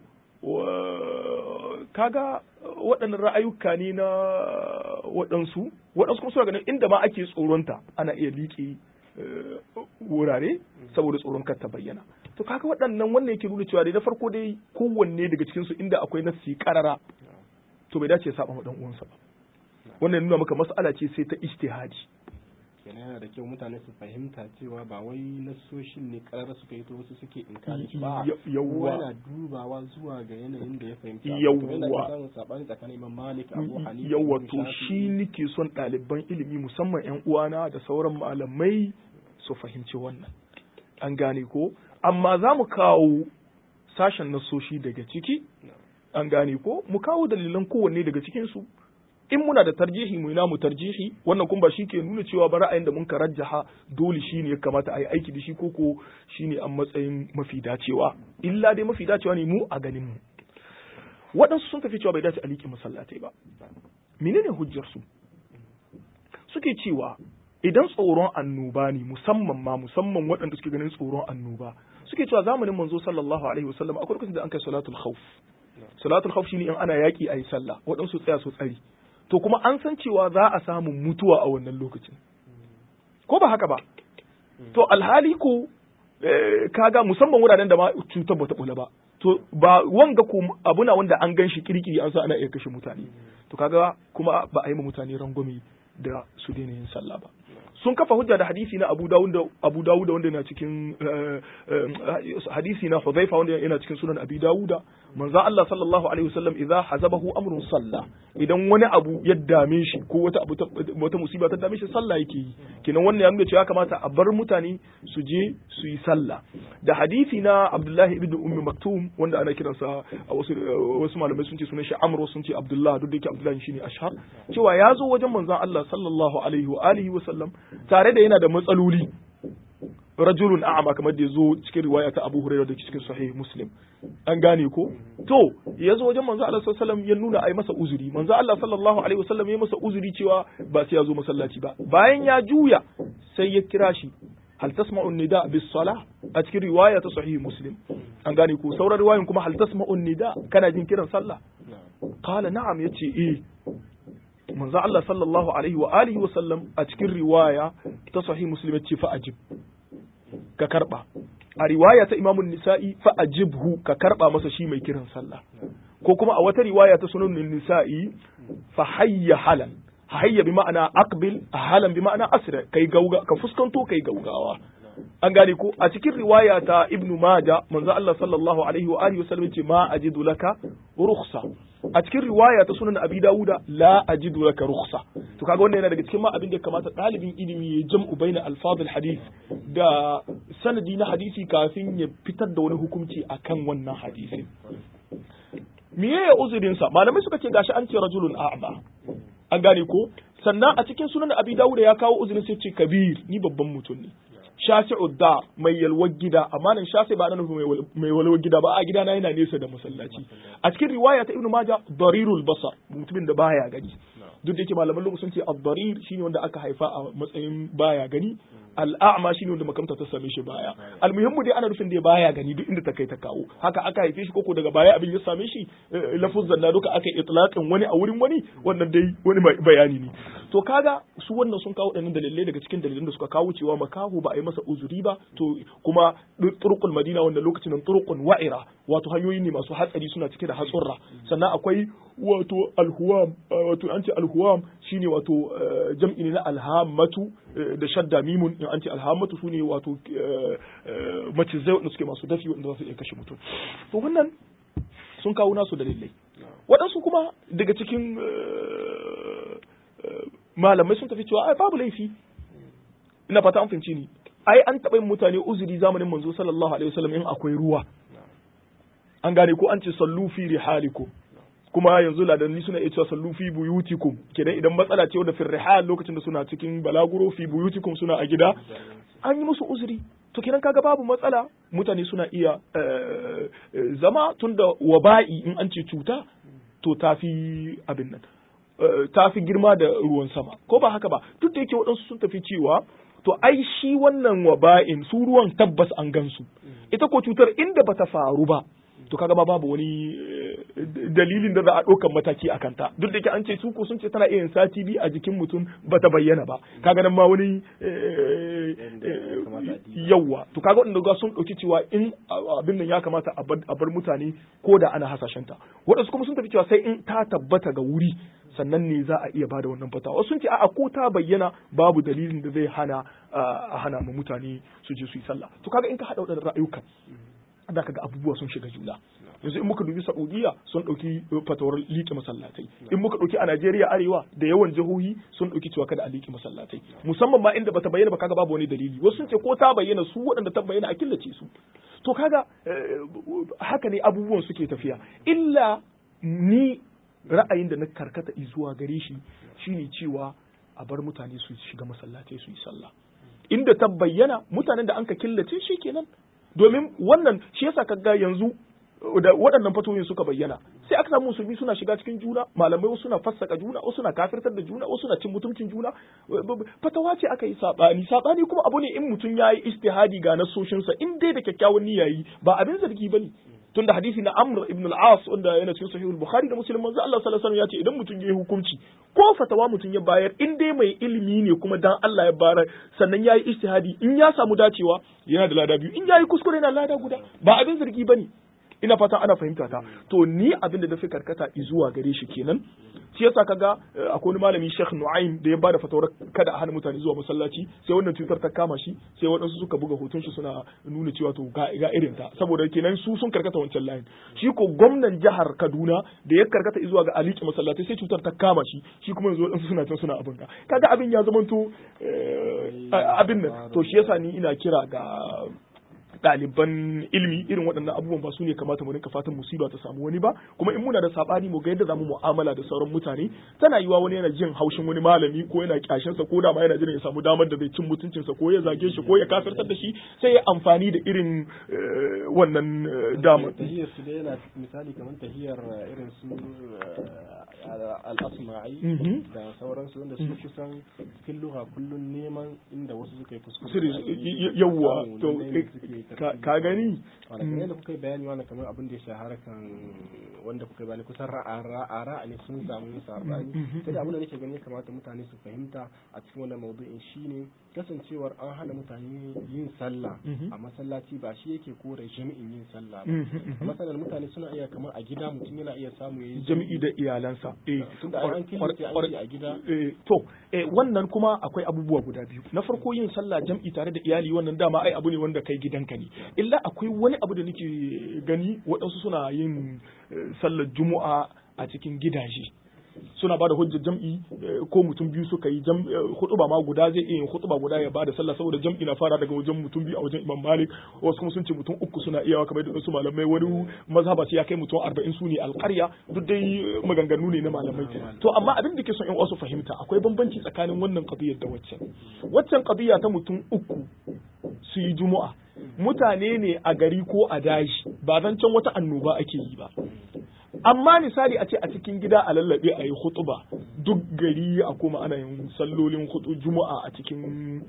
kaga waɗannan ra'ayuka ne na waɗansu waɗansu kuma suna ganin inda ma ake tsoronta ana iya liƙe wurare saboda tsoron kar ta bayyana to kaga waɗannan wannan yake nuna cewa dai na farko dai kowanne daga cikin su inda akwai nassi karara to bai dace ya saba ma dan uwansa ba wannan nuna maka mas'ala ce sai ta ijtihadi kenan yana da kyau mutane su fahimta cewa ba wai nassoshin ne karara suka yi to wasu suke inkari ba yawwa yana dubawa zuwa ga yanayin da ya fahimta yawwa samun sabani tsakanin Imam Malik Abu Hanifa yawwa to shi nake son ɗaliban ilimi musamman yan uwana da sauran malamai su fahimci wannan an gane ko amma za mu kawo sashen nasoshi daga ciki an gane ko mu kawo dalilan kowanne daga cikinsu in muna da tarjihi mu ina mu tarjihi wannan kuma ba shi ke nuna cewa ba ra'ayin da mun ka rajjaha dole shi ne ya kamata a yi aiki da shi ko ko shi ne a matsayin mafi dacewa illa dai mafi dacewa ne mu a ganin mu waɗansu sun tafi cewa bai dace a liƙe masallatai ba menene hujjar su suke cewa idan tsoron annoba ne musamman ma musamman waɗanda suke ganin tsoron annoba suke cewa zamanin manzo sallallahu alaihi wasallam akwai lokacin da an kai salatul khawf salatul khawf shine in ana yaki ayi sallah waɗansu tsaya su tsari to kuma an san cewa za a samu mutuwa a wannan lokacin ko ba haka ba to alhali ko kaga musamman wuraren da ma cutar bata bula ba to ba wanga ko abuna wanda an gan shi kirkiri an sa ana iya kashe mutane to kaga kuma ba a yi mutane rangwame da su daina yin sallah ba sun kafa hujja da hadisi na Abu Dawud da Abu Dawud wanda yana cikin hadisi na Hudhaifa wanda yana cikin sunan Abi Dawud manzo Allah sallallahu alaihi wasallam idza hazabahu amrun salla idan wani abu ya dame shi ko wata abu wata musiba ta dame shi sallah yake yi kenan wannan ya nuna cewa kamata a bar mutane su je su yi sallah da hadisi na Abdullahi ibn Ummi Maktum wanda ana kiransa a wasu wasu malamai sun ce sunan shi Amr sun ce Abdullah duk da yake Abdullahi shine ashhar cewa ya zo wajen manzon Allah sallallahu alaihi wa alihi wa sallam tare da yana da matsaloli rajulun a'ama kamar da ya zo cikin riwaya ta Abu Hurairah da cikin sahih Muslim an gane ko to ya zo wajen manzo Allah sallallahu alaihi ya nuna ai masa uzuri manzo Allah sallallahu alaihi wasallam ya masa uzuri cewa ba sai ya zo masallaci ba bayan ya juya sai ya kira shi hal tasma'u nida bis salah a cikin riwaya ta sahih Muslim an gane ko sauran riwayoyin kuma hal tasma'u nida kana jin kiran sallah qala na'am yace eh manzo Allah sallallahu alaihi wa alihi wa sallam a cikin riwaya ta sahih muslim ya ce fa ajib ka karba a riwaya ta imamu nisa'i fa ajibhu ka karba masa shi mai kiran sallah ko kuma a wata riwaya ta sunan nisa'i fa hayya halan hayya bi ma'ana aqbil halan bi ma'ana asra kai gauga ka fuskanto kai gaugawa an gane ko a cikin riwaya ta ibnu maja manzo Allah sallallahu alaihi wa alihi wasallam ce ma ajidu laka rukhsa a cikin riwaya ta sunan abi dawuda la ajidu laka rukhsa to kaga wannan yana daga cikin ma abin da kamata dalibin ilimi ya jam'u baina alfadul hadith da sanadi na hadisi kafin ya fitar da wani hukunci akan wannan hadisi miye ya uzurin sa malamai suka ce gashi an ce rajulun a'ma an gane ko sannan a cikin sunan abi dawuda ya kawo uzurin sai ce kabir ni babban mutum ne shasi'u da mai yalwar gida amma nan shasi ba nan mai yalwar gida ba a gida na yana nesa da masallaci a cikin riwaya ta ibnu maja darirul basar mutumin da baya gani duk da yake malaman lugu sun ce ad-darir shine wanda aka haifa a matsayin baya gani al'a'ma shine wanda makamta ta same shi baya almuhimmu dai ana nufin da baya gani duk inda ta kai ta kawo haka aka haife shi koko daga baya abin ya same shi lafuzan na duka aka itlaqin wani a wurin wani wannan dai wani bayani ne to kaga su wannan sun kawo ɗanin dalilai daga cikin dalilan da suka kawo cewa makahu ba a yi masa uzuri ba to kuma turqul madina wannan lokacin nan turqun wa'ira wato hanyoyi ne masu hatsari suna cike da hatsurra sannan akwai wato alhuwam wato an ce alhuwam shine wato jam'i ne na alhamatu da shadda mimun in an ce alhamatu sune wato macizai wanda suke masu dafi wanda za su iya kashe mutum to wannan sun kawo nasu dalilai waɗansu kuma daga cikin malamai sun tafi cewa ai babu laifi ina fata an fahimci ni ai an taɓa yin mutane uzuri zamanin manzo sallallahu alaihi wasallam in akwai ruwa an gane ko an ce sallu fi rihalikum kuma yanzu ladanni suna iya cewa sallu fi buyutikum kenan idan matsala ce wadda fi rihal lokacin da suna cikin balaguro fi buyutikum suna a gida an yi musu uzuri to kenan kaga babu matsala mutane suna iya zama tunda waba'i in an ce cuta to tafi abin nan ta fi girma da ruwan sama ko ba haka ba duk da yake waɗansu sun tafi cewa to ai shi wannan waba'in su ruwan tabbas an gansu ita ko cutar inda bata faru ba to kaga ba babu wani dalilin da za a ɗaukan mataki a kanta duk da yake an ce su ko sun ce tana iya sati biyu a jikin mutum bata bayyana ba kaga nan ma wani yawa to kaga wanda ga sun ɗauki cewa in abin nan ya kamata a bar mutane ko da ana hasashen ta waɗansu kuma sun tafi cewa sai in ta tabbata ga wuri sannan ne za a iya bada wannan fatawa sun ce a'a ko ta bayyana babu dalilin da zai hana a hana mu mutane su je su yi sallah to kaga in ka hada waɗannan ra'ayukan da kaga abubuwa sun shiga juna yanzu in muka dubi Saudiya sun dauki fatawar liƙe masallatai in muka dauki a Najeriya arewa da yawan jihohi sun dauki cewa kada a liƙe masallatai musamman ma inda bata bayyana ba kaga babu wani dalili wasu sun ce ko ta bayyana su waɗanda ta bayyana a killace su to kaga haka ne abubuwan suke tafiya illa ni ra'ayin da na karkata zuwa gare shi shine cewa a bar mutane su shiga masallatai su yi sallah inda ta bayyana mutanen da anka killace shi kenan domin wannan shi yasa kaga yanzu da waɗannan fatoyin suka bayyana sai aka samu musulmi suna shiga cikin juna malamai wasu suna fassaka juna wasu na kafirtar da juna wasu na cin mutuncin juna fatawa ce aka yi sabani sabani kuma abu ne in mutum ya yi istihadi ga nasoshinsa in dai da kyakkyawan niyya yi ba abin zargi bane tunda hadisi na Amr ibn al-As wanda yana cikin sahih al-Bukhari da Muslim manzo Allah sallallahu alaihi wasallam ya ce idan mutum ya yi hukunci ko fatawa mutum ya bayar in dai mai ilimi ne kuma dan Allah ya bara sannan yayi ijtihadi in ya samu dacewa yana da lada biyu in yayi kuskure yana lada guda ba abin zargi bane ina fata ana fahimta ta to ni abin da nafi karkata zuwa gare shi kenan shi yasa kaga akwai wani malami Sheikh Nu'aym da ya bada fatawar kada a hana mutane zuwa masallaci sai wannan cutar ta kama shi sai waɗansu suka buga hoton shi suna nuna cewa to ga ga irin ta saboda kenan su sun karkata wancan layin shi ko gwamnan jihar Kaduna da ya karkata zuwa ga aliki masallaci sai cutar ta kama shi shi kuma yanzu waɗansu suna can suna abin ka kaga abin ya zamanto abin nan to shi yasa ni ina kira ga ɗaliban ilimi irin waɗannan abubuwan ba su ne kamata mu rinka fatan musiba ta samu wani ba kuma in muna da sabani mu ga yadda zamu mu'amala da sauran mutane tana yiwa wani yana jin haushin wani malami ko yana kyashin sa ko da ma yana jin ya samu damar da zai cin mutuncin sa ko ya zage shi ko ya kafirtar da shi sai ya amfani da irin wannan damar tahiyar su da yana misali kamar tahiyar irin su al-asma'i da sauransu wanda su kusan cikin lugha kullun neman inda wasu suka yi kuskure yawwa to ka gani kamar yadda kuka yi bayani wani kamar abin da ya shahara kan wanda kuka yi bayani kusan ra'a ne sun samu sabani sai da abin da nake gani ya kamata mutane su fahimta a cikin wannan maudu'in shine kasancewar an hana mutane yin sallah a masallaci ba shi yake kore jami'in yin sallah ba masalan mutane suna iya kamar a gida mutum yana iya samu yayi jami'i da iyalansa eh tunda an killace an a gida to wannan kuma akwai abubuwa guda biyu na farko yin sallah jam'i tare da iyali wannan dama ai abu ne wanda kai gidanka ne illa akwai wani abu da nake gani waɗansu suna yin sallar juma'a a cikin gidaje suna bada hujjar jam'i ko mutum biyu suka yi hutuba ma guda zai iya yin hutuba guda ya bada sallah saboda jam'i na fara daga wajen mutum biyu a wajen Imam Malik wasu kuma sun ce mutum uku suna iyawa kamar da su malamai wani mazhaba sai ya kai mutum 40 su ne alƙarya duk dai maganganu ne na malamai to amma abin da ke son in wasu fahimta akwai bambanci tsakanin wannan qadiyar da waccan waccan qadiya ta mutum uku su yi juma'a mutane ne a gari ko a daji ba zan can wata annoba ake yi ba amma misali a ce a cikin gida a lallabe a yi hutuba duk gari a kuma ana yin sallolin hutu juma'a a cikin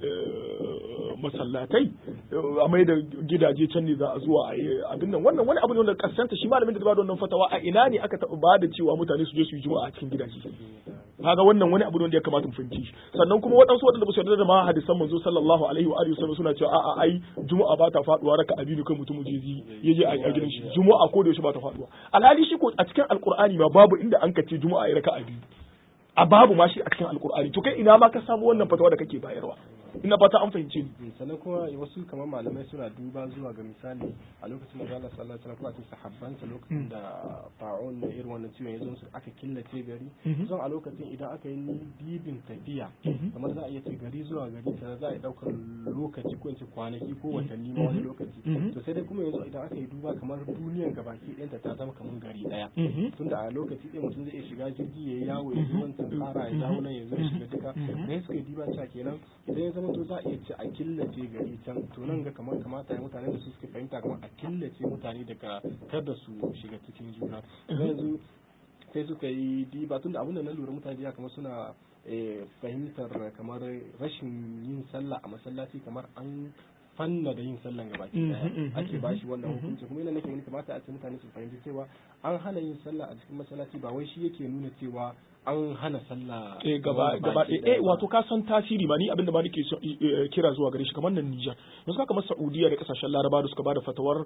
masallatai a mai da gidaje can ne za a zuwa a yi abin nan wannan wani abu ne wanda kasanta shi malamin da ba da wannan fatawa a ina ne aka taɓa ba da cewa mutane su je su yi juma'a a cikin gidaje kaga wannan wani abu ne wanda ya kamata mu fahimci sannan kuma waɗansu waɗanda ba su yarda da ma hadisan manzo sallallahu alaihi wa alihi wasallam suna cewa a'a ai juma'a ba ta faduwa raka abinu kan mutum je ya je a gidan shi juma'a ko da yaushe ba ta faduwa alhali shi ko a cikin alqur'ani ma babu inda an kace juma'a ya raka abinu a babu ma shi a cikin alqur'ani to kai ina ma ka samu wannan fatawa da kake bayarwa ina fata an fahimce ni sannan kuma wasu kamar malamai suna duba zuwa ga misali a lokacin da Allah sallallahu alaihi wasallam ko a cikin sahabbansa lokacin da ta'un na irin wannan ciwon ya zo su aka killace gari zan a lokacin idan aka yi dibin tafiya kamar za a iya ce gari zuwa gari sai za a yi daukar lokaci ko ince kwanaki ko watanni ma wani lokaci to sai dai kuma yanzu idan aka yi duba kamar duniyan gabaki ɗayanta ta zama kamar gari ɗaya tunda a lokaci ɗaya mutum zai iya shiga jirgi ya yi yawo ya zo wancan tsara ya dawo nan ya zo ya shiga duka ne suka yi diba cewa kenan idan ya zama to za a iya ce a killace gari can to nan ga kamar kamata ya mutane da su suke fahimta kamar a killace mutane daga kada su shiga cikin juna yanzu sai suka yi diba tunda abin da na lura mutane ya kamar suna fahimtar kamar rashin yin sallah a masallaci kamar an fanna da yin sallan gaba daya ake ba shi wannan hukunci kuma yana nake wani kamata a ce mutane su fahimci cewa an hana yin sallah a cikin masallaci ba wai shi yake nuna cewa an hana sallah eh gaba gaba eh wato ka san tasiri ba ni abin da ba nake kira zuwa gare shi kamar nan Niger yanzu ka kamar Saudiya da kasashen Laraba da suka bada fatawar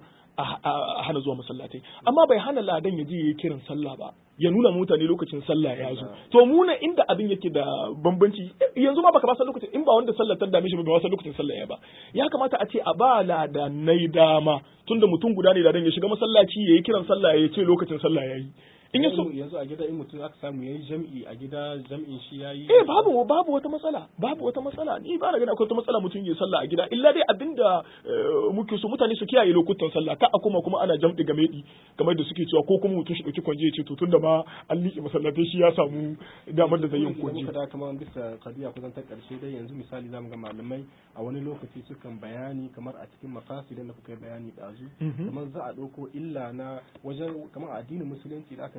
a hana zuwa masallatai amma bai hana ladan ya je yayi kiran sallah ba ya nuna mutane lokacin sallah ya zo to mu na inda abin yake da bambanci yanzu ma baka ba san lokacin in ba wanda sallar ta dame shi ba san lokacin sallah ya ba ya kamata a ce a ba ladanai dama tunda mutum guda ne ladan ya shiga masallaci yayi kiran sallah ya ce lokacin sallah yayi in yaso yanzu a gida in mutum aka samu yayi jam'i a gida jam'in shi yayi eh babu babu wata matsala babu wata matsala ni ba na gani akwai wata matsala mutum ya sallah a gida illa dai abinda muke so mutane su kiyaye lokutan sallah ka a kuma kuma ana jam'i game di kamar da suke cewa ko kuma mutum shi dauki kwanje ya ce to tunda ma an liƙe masallatai shi ya samu damar da zai yin kwanje kada kamar bisa kadiya kusan ta karshe dai yanzu misali zamu ga malamai a wani lokaci sukan bayani kamar a cikin makasidin da kuka yi bayani dazu kamar za a dauko illa na wajen kamar addinin musulunci da aka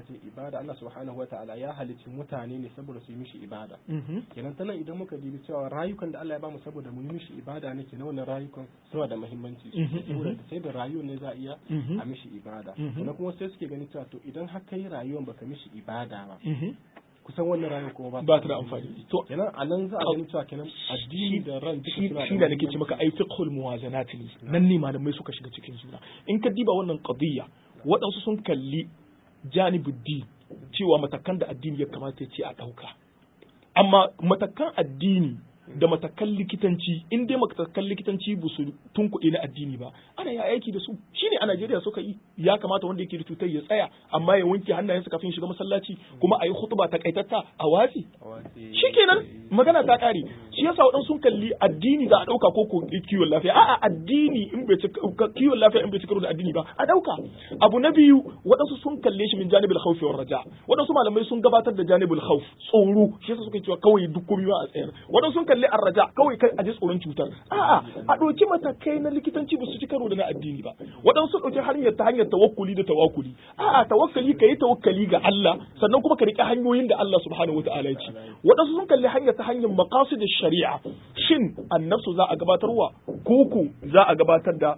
ce ibada Allah subhanahu wataala ya halicci mutane ne saboda su yi mishi ibada kenan tana idan muka dibi cewa rayukan da Allah ya bamu saboda mu yi mishi ibada ne kenan wannan rayukan suna da muhimmanci saboda sai da rayuwar ne za a iya a mishi ibada sannan kuma sai suke ganin cewa to idan har kai rayuwar baka mishi ibada ba kusan wannan rayuwar kuma ba ta da amfani to kenan a nan za a gani cewa kenan addini da ran duka suna shi da nake ce maka ai fiqhul muwazanat ne nan ne malamai suka shiga cikin juna in ka diba wannan qadiyya waɗansu sun kalli janibuddi cewa matakan da addini ya kamata ya ce a ɗauka amma matakan addini da matakan likitanci in dai matakan likitanci ba su tunkuɗe na addini ba ana yi aiki da su shine a Najeriya suka yi ya kamata wanda yake da cutar ya tsaya amma ya wanke hannayensa kafin shiga masallaci kuma a yi hutuba ta kaitatta a watsi shikenan magana ta ƙare shi yasa waɗansu sun kalli addini za a ɗauka ko ko kiwon lafiya a'a addini in bai ci kiwon lafiya in bai ci karo da addini ba a ɗauka abu na biyu waɗansu sun kalle shi min janibul khawfi war raja waɗansu malamai sun gabatar da janibul khawf tsoro shi yasa suka cewa kawai duk komai ba a tsayar waɗansu sun kalli arraja kawai kai a ji tsoron cutar a'a a ɗauki matakai na likitanci ba su ci karo da na addini ba waɗansu sun ɗauki hanyar ta hanyar tawakkuli da tawakkuli a'a tawakkali ka yi tawakkali ga Allah sannan kuma ka riƙe hanyoyin da Allah subhanahu wataala ya ce waɗansu sun kalli hanyar ta hanyar maqasid shari'a shin annabsu za a gabatarwa koko za a gabatar da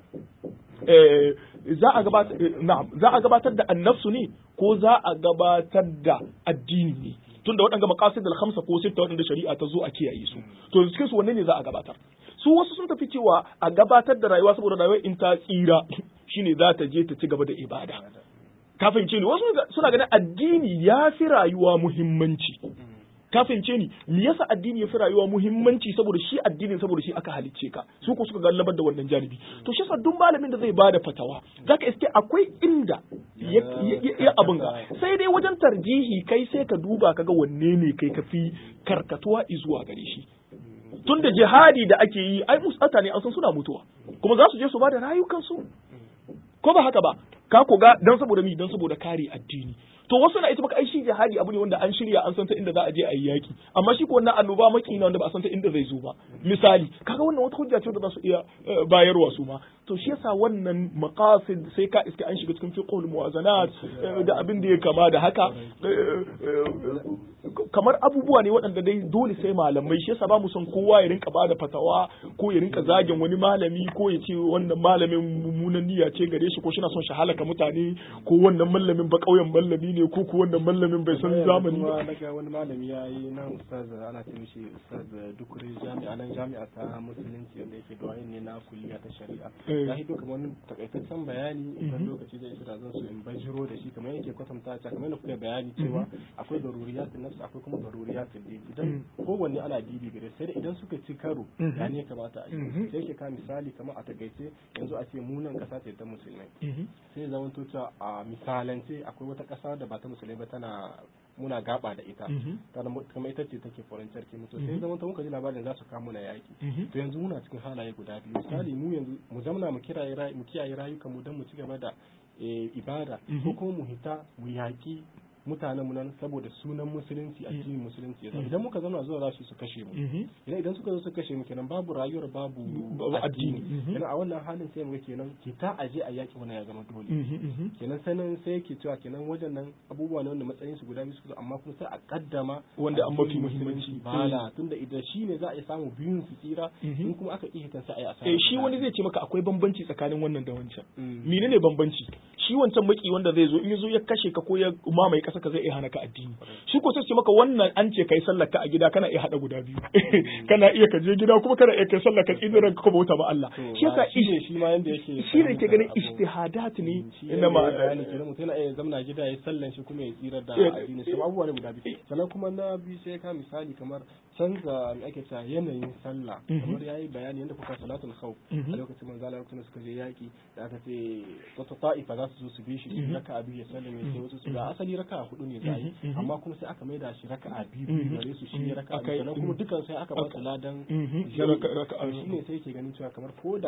za a gabatar na'am za a gabatar da annabsu ne ko za a gabatar da addini ne tunda waɗanda maqasid al-khamsa ko sitta waɗanda shari'a ta zo a kiyaye su to cikin su wanne ne za a gabatar su wasu sun tafi cewa a gabatar da rayuwa saboda rayuwar in ta tsira shine za ta je ta ci gaba da ibada kafin ce ni wasu suna ganin addini ya fi rayuwa muhimmanci kafin ce ni me yasa addini ya fi rayuwa muhimmanci saboda shi addinin saboda shi aka halicce ka su ko suka gallabar da wannan janibi to shi yasa duk malamin da zai bada fatawa zaka iske akwai inda ya abin ga sai dai wajen tarjihi kai sai ka duba kaga wanne ne kai ka fi karkatuwa zuwa gare shi tun da jihadi da ake yi ai musata ne an san suna mutuwa kuma za su je su bada rayukansu ko ba haka ba ka ko ga dan saboda mi dan saboda kare addini to wasu na ita maka ai shi jihadi abu ne wanda an shirya an san ta inda za a je a yi yaki amma shi ko wannan annoba maki na wanda ba a san ta inda zai zo ba misali kaga wannan wata hujja ce da za su iya bayarwa su ma to shi yasa wannan maqasid sai ka iska an shiga cikin fiqhul muwazanat da abin da ya kama da haka kamar abubuwa ne waɗanda dai dole sai malamai shi yasa ba mu son kowa ya rinka bada fatawa ko ya rinka zagin wani malami ko ya ce wannan malamin mummunan niyya ce gare shi ko shi na son shi halaka mutane ko wannan malamin ba kauyen malami ne ko ko wannan malamin bai san zamani ba daga wani malami ya yi nan ustaz ana ce mishi ustaz dukure jami'a nan jami'a ta musulunci wanda yake da ne na kulliya ta shari'a ya hido kamar wani takaitaccen bayani idan lokaci zai isa zan so in bajiro da shi kamar yake kwatanta ta kamar da kuka bayani cewa akwai daruriyatun nafs akwai kuma daruriyatun din idan kowanne ana dibi gare sai da idan suka ci karo ya ne kamata a yi sai ke ka misali kamar a takaice yanzu a ce munan kasa ce ta musulmai sai zaman to cewa a misalance akwai wata kasa da ba ta musulmai ba tana muna gaba da ita kamar ita ce take foreign sarki mutu sai zaman muka ji labarin za su kamo na yaki to yanzu muna cikin halaye guda biyu misali mu yanzu mu zamna mu kiyaye mu kiyaye rayukan mu don mu ci gaba da ibada ko kuma mu hita mu yaki mutanen mu nan saboda sunan musulunci addinin musulunci ya idan muka zauna zuwa za su su kashe mu idan idan suka zo su kashe mu kenan babu rayuwar babu addini kenan a wannan halin sai mu ga kenan kita aje a yaki wannan ya zama dole kenan sanin sai yake cewa kenan wajen nan abubuwa ne wanda matsayin su guda biyu su amma kuma sai a kaddama wanda an mafi muhimmanci bala tunda idan shi ne za a samu biyun su tsira in kuma aka iya sai a yi asara eh shi wani zai ce maka akwai bambanci tsakanin wannan da wancan menene bambanci shi wancan maki wanda zai zo in ya zo ya kashe ka ko ya mamaye kasa ka zai iya hana ka addini shi ko sai ce maka wannan an ce kai sallar ka a gida kana iya hada guda biyu kana iya ka je gida kuma kana iya kai sallar ka tsinin ranka kuma bauta ma Allah shi yasa shi ma yanda yake shi ne ke ganin ijtihadat ne na ma bayani kenan mutum yana iya zamna gida ya sallan shi kuma ya tsira da addini sai abubuwa ne guda biyu sannan kuma na biyu sai ka misali kamar canza me ake cewa yanayin sallah kamar yayi bayani yanda kuka salatul khawf a lokacin manzo Allah lokacin suka je yaki da aka ce wata ta'ifa za su zo su bi shi raka'a biyu ya sallame sai wasu su ga asali raka'a hudu ne za yi amma kuma sai aka maida shi raka'a biyu biyu gare su shi ne raka'a biyu sannan kuma dukan sai aka ba su ladan shi ne sai yake ganin cewa kamar koda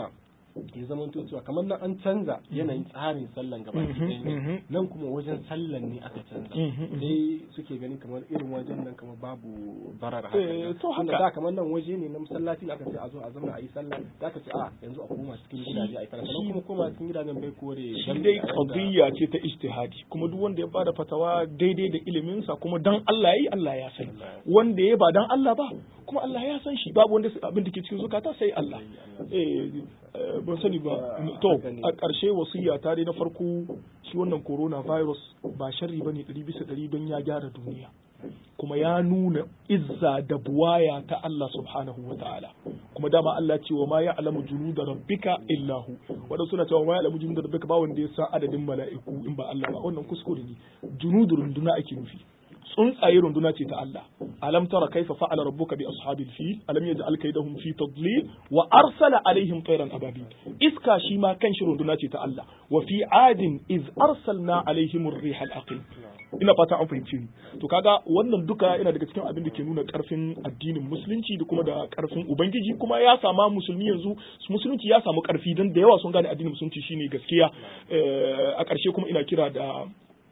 ya zama cewa kamar nan an canza yanayin tsarin sallan gaba ɗaya nan kuma wajen sallan ne aka canza sai suke gani kamar irin wajen nan kamar babu barar haka to haka da kamar nan waje ne na masallaci da aka ce a zo a zama a yi sallah da aka ce a yanzu a koma cikin gidaje a yi sallah sannan kuma koma cikin gidajen bai kore shi dai qadiyya ce ta ijtihadi kuma duk wanda ya bada fatawa daidai da ilimin sa kuma dan Allah yayi Allah ya sani wanda ya ba dan Allah ba kuma Allah ya san shi babu wanda abin da ke cikin zukata sai Allah eh ban sani ba to a ƙarshe wasiya ta dai na farko shi wannan coronavirus ba sharri bane ɗari bisa ɗari don ya gyara duniya kuma ya nuna izza da buwaya ta Allah subhanahu wa ta'ala kuma dama Allah ce wa ma ya'lamu junuda rabbika illa hu wanda suna cewa ma ya'lamu junuda rabbika ba wanda ya san adadin mala'iku in ba Allah ba wannan kuskure ne junudu runduna ake nufi tsuntsaye runduna ce ta Allah alam tara kaifa fa'ala rabbuka bi ashabil fil alam yaj'al kaydahum fi tadlil wa arsala alaihim tayran ababil iska shi ma kan shi runduna ce ta Allah wa fi adin iz arsalna alaihim ar-riha al-aqim ina fata an fahimci ni to kaga wannan duka yana daga cikin abin da ke nuna karfin addinin musulunci da kuma da karfin ubangiji kuma ya sama musulmi yanzu musulunci ya samu karfi dan da yawa sun gane addinin musulunci shine gaskiya a ƙarshe kuma ina kira da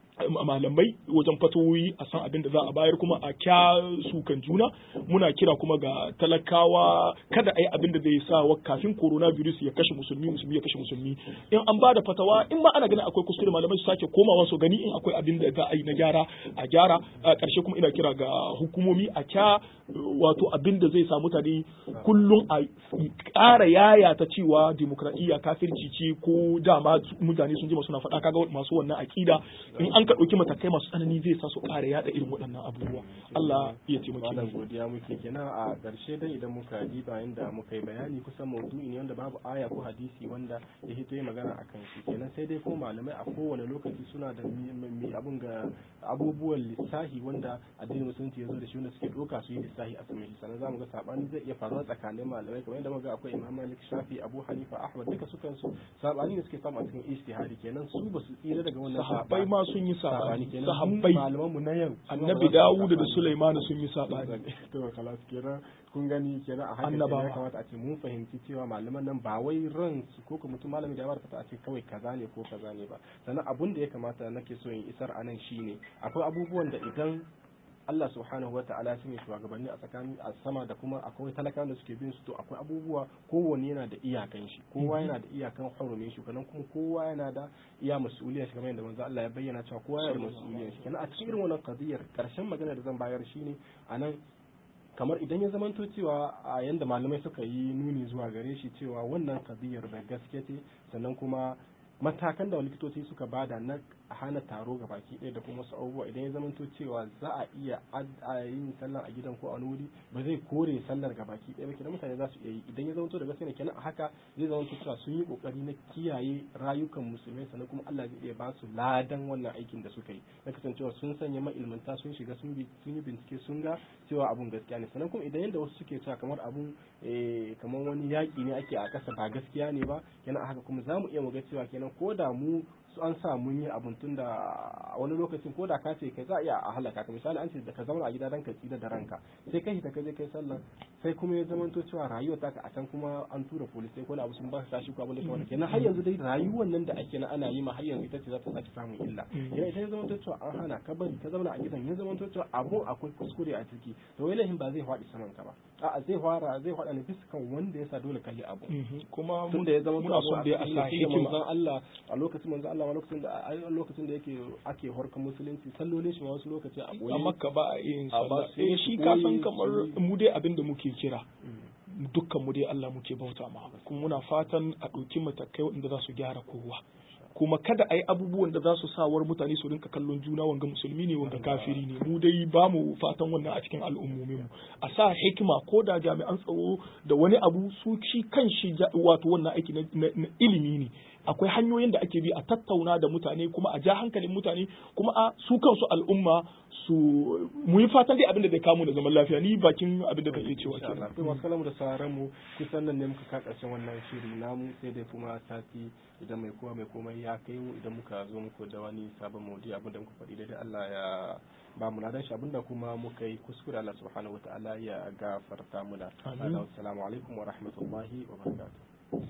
malamai wajen fatoyi a san abin da za a bayar kuma a kya sukan juna muna kira kuma ga talakawa kada a yi abin da zai sa wa kafin coronavirus ya kashe musulmi musulmi ya kashe musulmi in an ba da fatawa in ma ana ganin akwai kuskure malamai su sake komawa su gani in akwai abin da za a yi na gyara a gyara a ƙarshe kuma ina kira ga hukumomi a kya wato abin da zai sa mutane kullum a ƙara yaya ta cewa demokradiyya kafirci ce ko dama mutane sun ji suna faɗa kaga masu wannan aƙida in an ka ɗauki matakai masu tsanani zai sa su ƙara yaɗa irin waɗannan abubuwa Allah ya taimake Malam godiya muke kenan a ƙarshe dai idan muka diba inda muka yi bayani kusan maudu'i ne wanda babu aya ko hadisi wanda ya hito yi magana a kan shi kenan sai dai ko malamai a kowane lokaci suna da mi abun ga abubuwan lissahi wanda addinin musulunci ya zo da shi wanda suke ɗauka su yi lissahi a saman shi sannan zamu ga sabani zai iya faruwa tsakanin malamai kamar yadda muka akwai Imam Malik Shafi Abu Hanifa Ahmad duka sukan su sabani ne suke samu a cikin ijtihadi kenan su ba su tsira daga wannan sahabbai ma sun yi sabani kenan sahabbai malaman mu na yau annabi Dawud da Sulaiman sun yi sabani to kalas kenan kun gani kenan a haka Annabawa. ya kamata a ce mun fahimci cewa malaman nan ba wai ran su ko kuma mutum malami da ya barkata a ce kawai kaza ne ko kaza ne ba sannan abun da ya kamata nake so in isar a nan shine akwai abubuwan da idan Allah subhanahu wa ta'ala sun yi shugabanni a tsakanin a sama da kuma akwai talakawan da suke bin su to akwai abubuwa kowanne yana da iyakan shi kowa yana da iyakan hurumin shi kenan kuma kowa yana da iya mas'uliyar shi kamar yadda manzo Allah ya bayyana cewa kowa yana da mas'uliyar shi kenan a cikin irin wannan qadiyar karshen magana da zan bayar shine anan kamar idan ya zamanto cewa a yanda malamai suka yi nuni zuwa gare shi cewa wannan kadiyar da gaske ce sannan kuma matakan da likitoci suka bada na hana taro ga baki ɗaya da kuma wasu abubuwa idan ya zamanto cewa za a iya yin sallar a gidan ko a wuri ba zai kore sallar ga baki ɗaya ba kenan mutane za su iya yi idan ya zamanto da gaske ne kenan a haka zai zamanto cewa sun yi kokari na kiyaye rayukan musulmai sannan kuma Allah zai iya ba su ladan wannan aikin da suka yi na kasancewa sun sanya ma'ilmanta sun shiga sun yi bincike sun ga cewa abun gaskiya ne sannan kuma idan yadda wasu suke cewa kamar abun kamar wani yaƙi ne ake a ƙasa ba gaskiya ne ba kenan a haka kuma za mu iya mu ga cewa kenan ko da mu su an sa mun yi abun tun da wani lokacin ko da ka ce kai za a iya a halaka ka misali an ce da ka zauna a gida dan ka tsira da ranka sai kai ta kaje kai sallah sai kuma ya zama to cewa rayuwar taka a can kuma an tura police ko na abu sun ba ka tashi ko abin da kamar kenan har yanzu dai rayuwar nan da ake na ana yi ma har yanzu ita ce za ta sake samun illa kenan ita ya zama to cewa an hana ka bari ka zauna a gidan ya zama to cewa abun akwai kuskure a ciki to wai lahin ba zai faɗi saman ka ba a'a zai fara zai faɗa ne bisa wanda ya sa dole ka yi abu kuma tun da ya zama muna son dai a sa hikima manzon Allah a lokacin manzon Allah lokacin da a lokacin da yake ake horkan musulunci sallolin shi ma wasu lokaci a boye a makka ba a yin A ba sallah sai eh su shi ka san koyi kamar su- mu dai abin da muke kira dukkan mu dai Allah muke bauta ma kuma muna fatan a ɗauki matakai waɗanda za su gyara kowa kuma kada a yi abubuwan da za su sawar mutane su rinka kallon juna wanga musulmi ne wanga kafiri ne mu dai ba mu fatan wannan a cikin al'ummomin mu a sa hikima ko da jami'an tsaro da wani abu su shi kan shi ja- wato wannan aiki na, na- na ilimi ne akwai hanyoyin da ake bi a tattauna da mutane kuma a ja hankalin mutane kuma a su kansu al'umma su mu yi fatan dai abin da zai kamu da zaman lafiya ni bakin abin da zan iya cewa insha Allah kenan to masu kalamu da sauran mu kusan nan ne muka ka karshen wannan shiri namu sai dai kuma sati idan mai kowa mai komai ya kai mu idan muka zo muku da wani sabon maudu'i abin da muka faɗi daidai Allah ya ba mu ladan shi abinda kuma muka yi kuskure Allah subhanahu wataala ya gafarta muna Amin. assalamu alaikum wa rahmatullahi wa barakatuh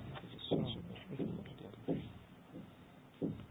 Assalamu alaikum.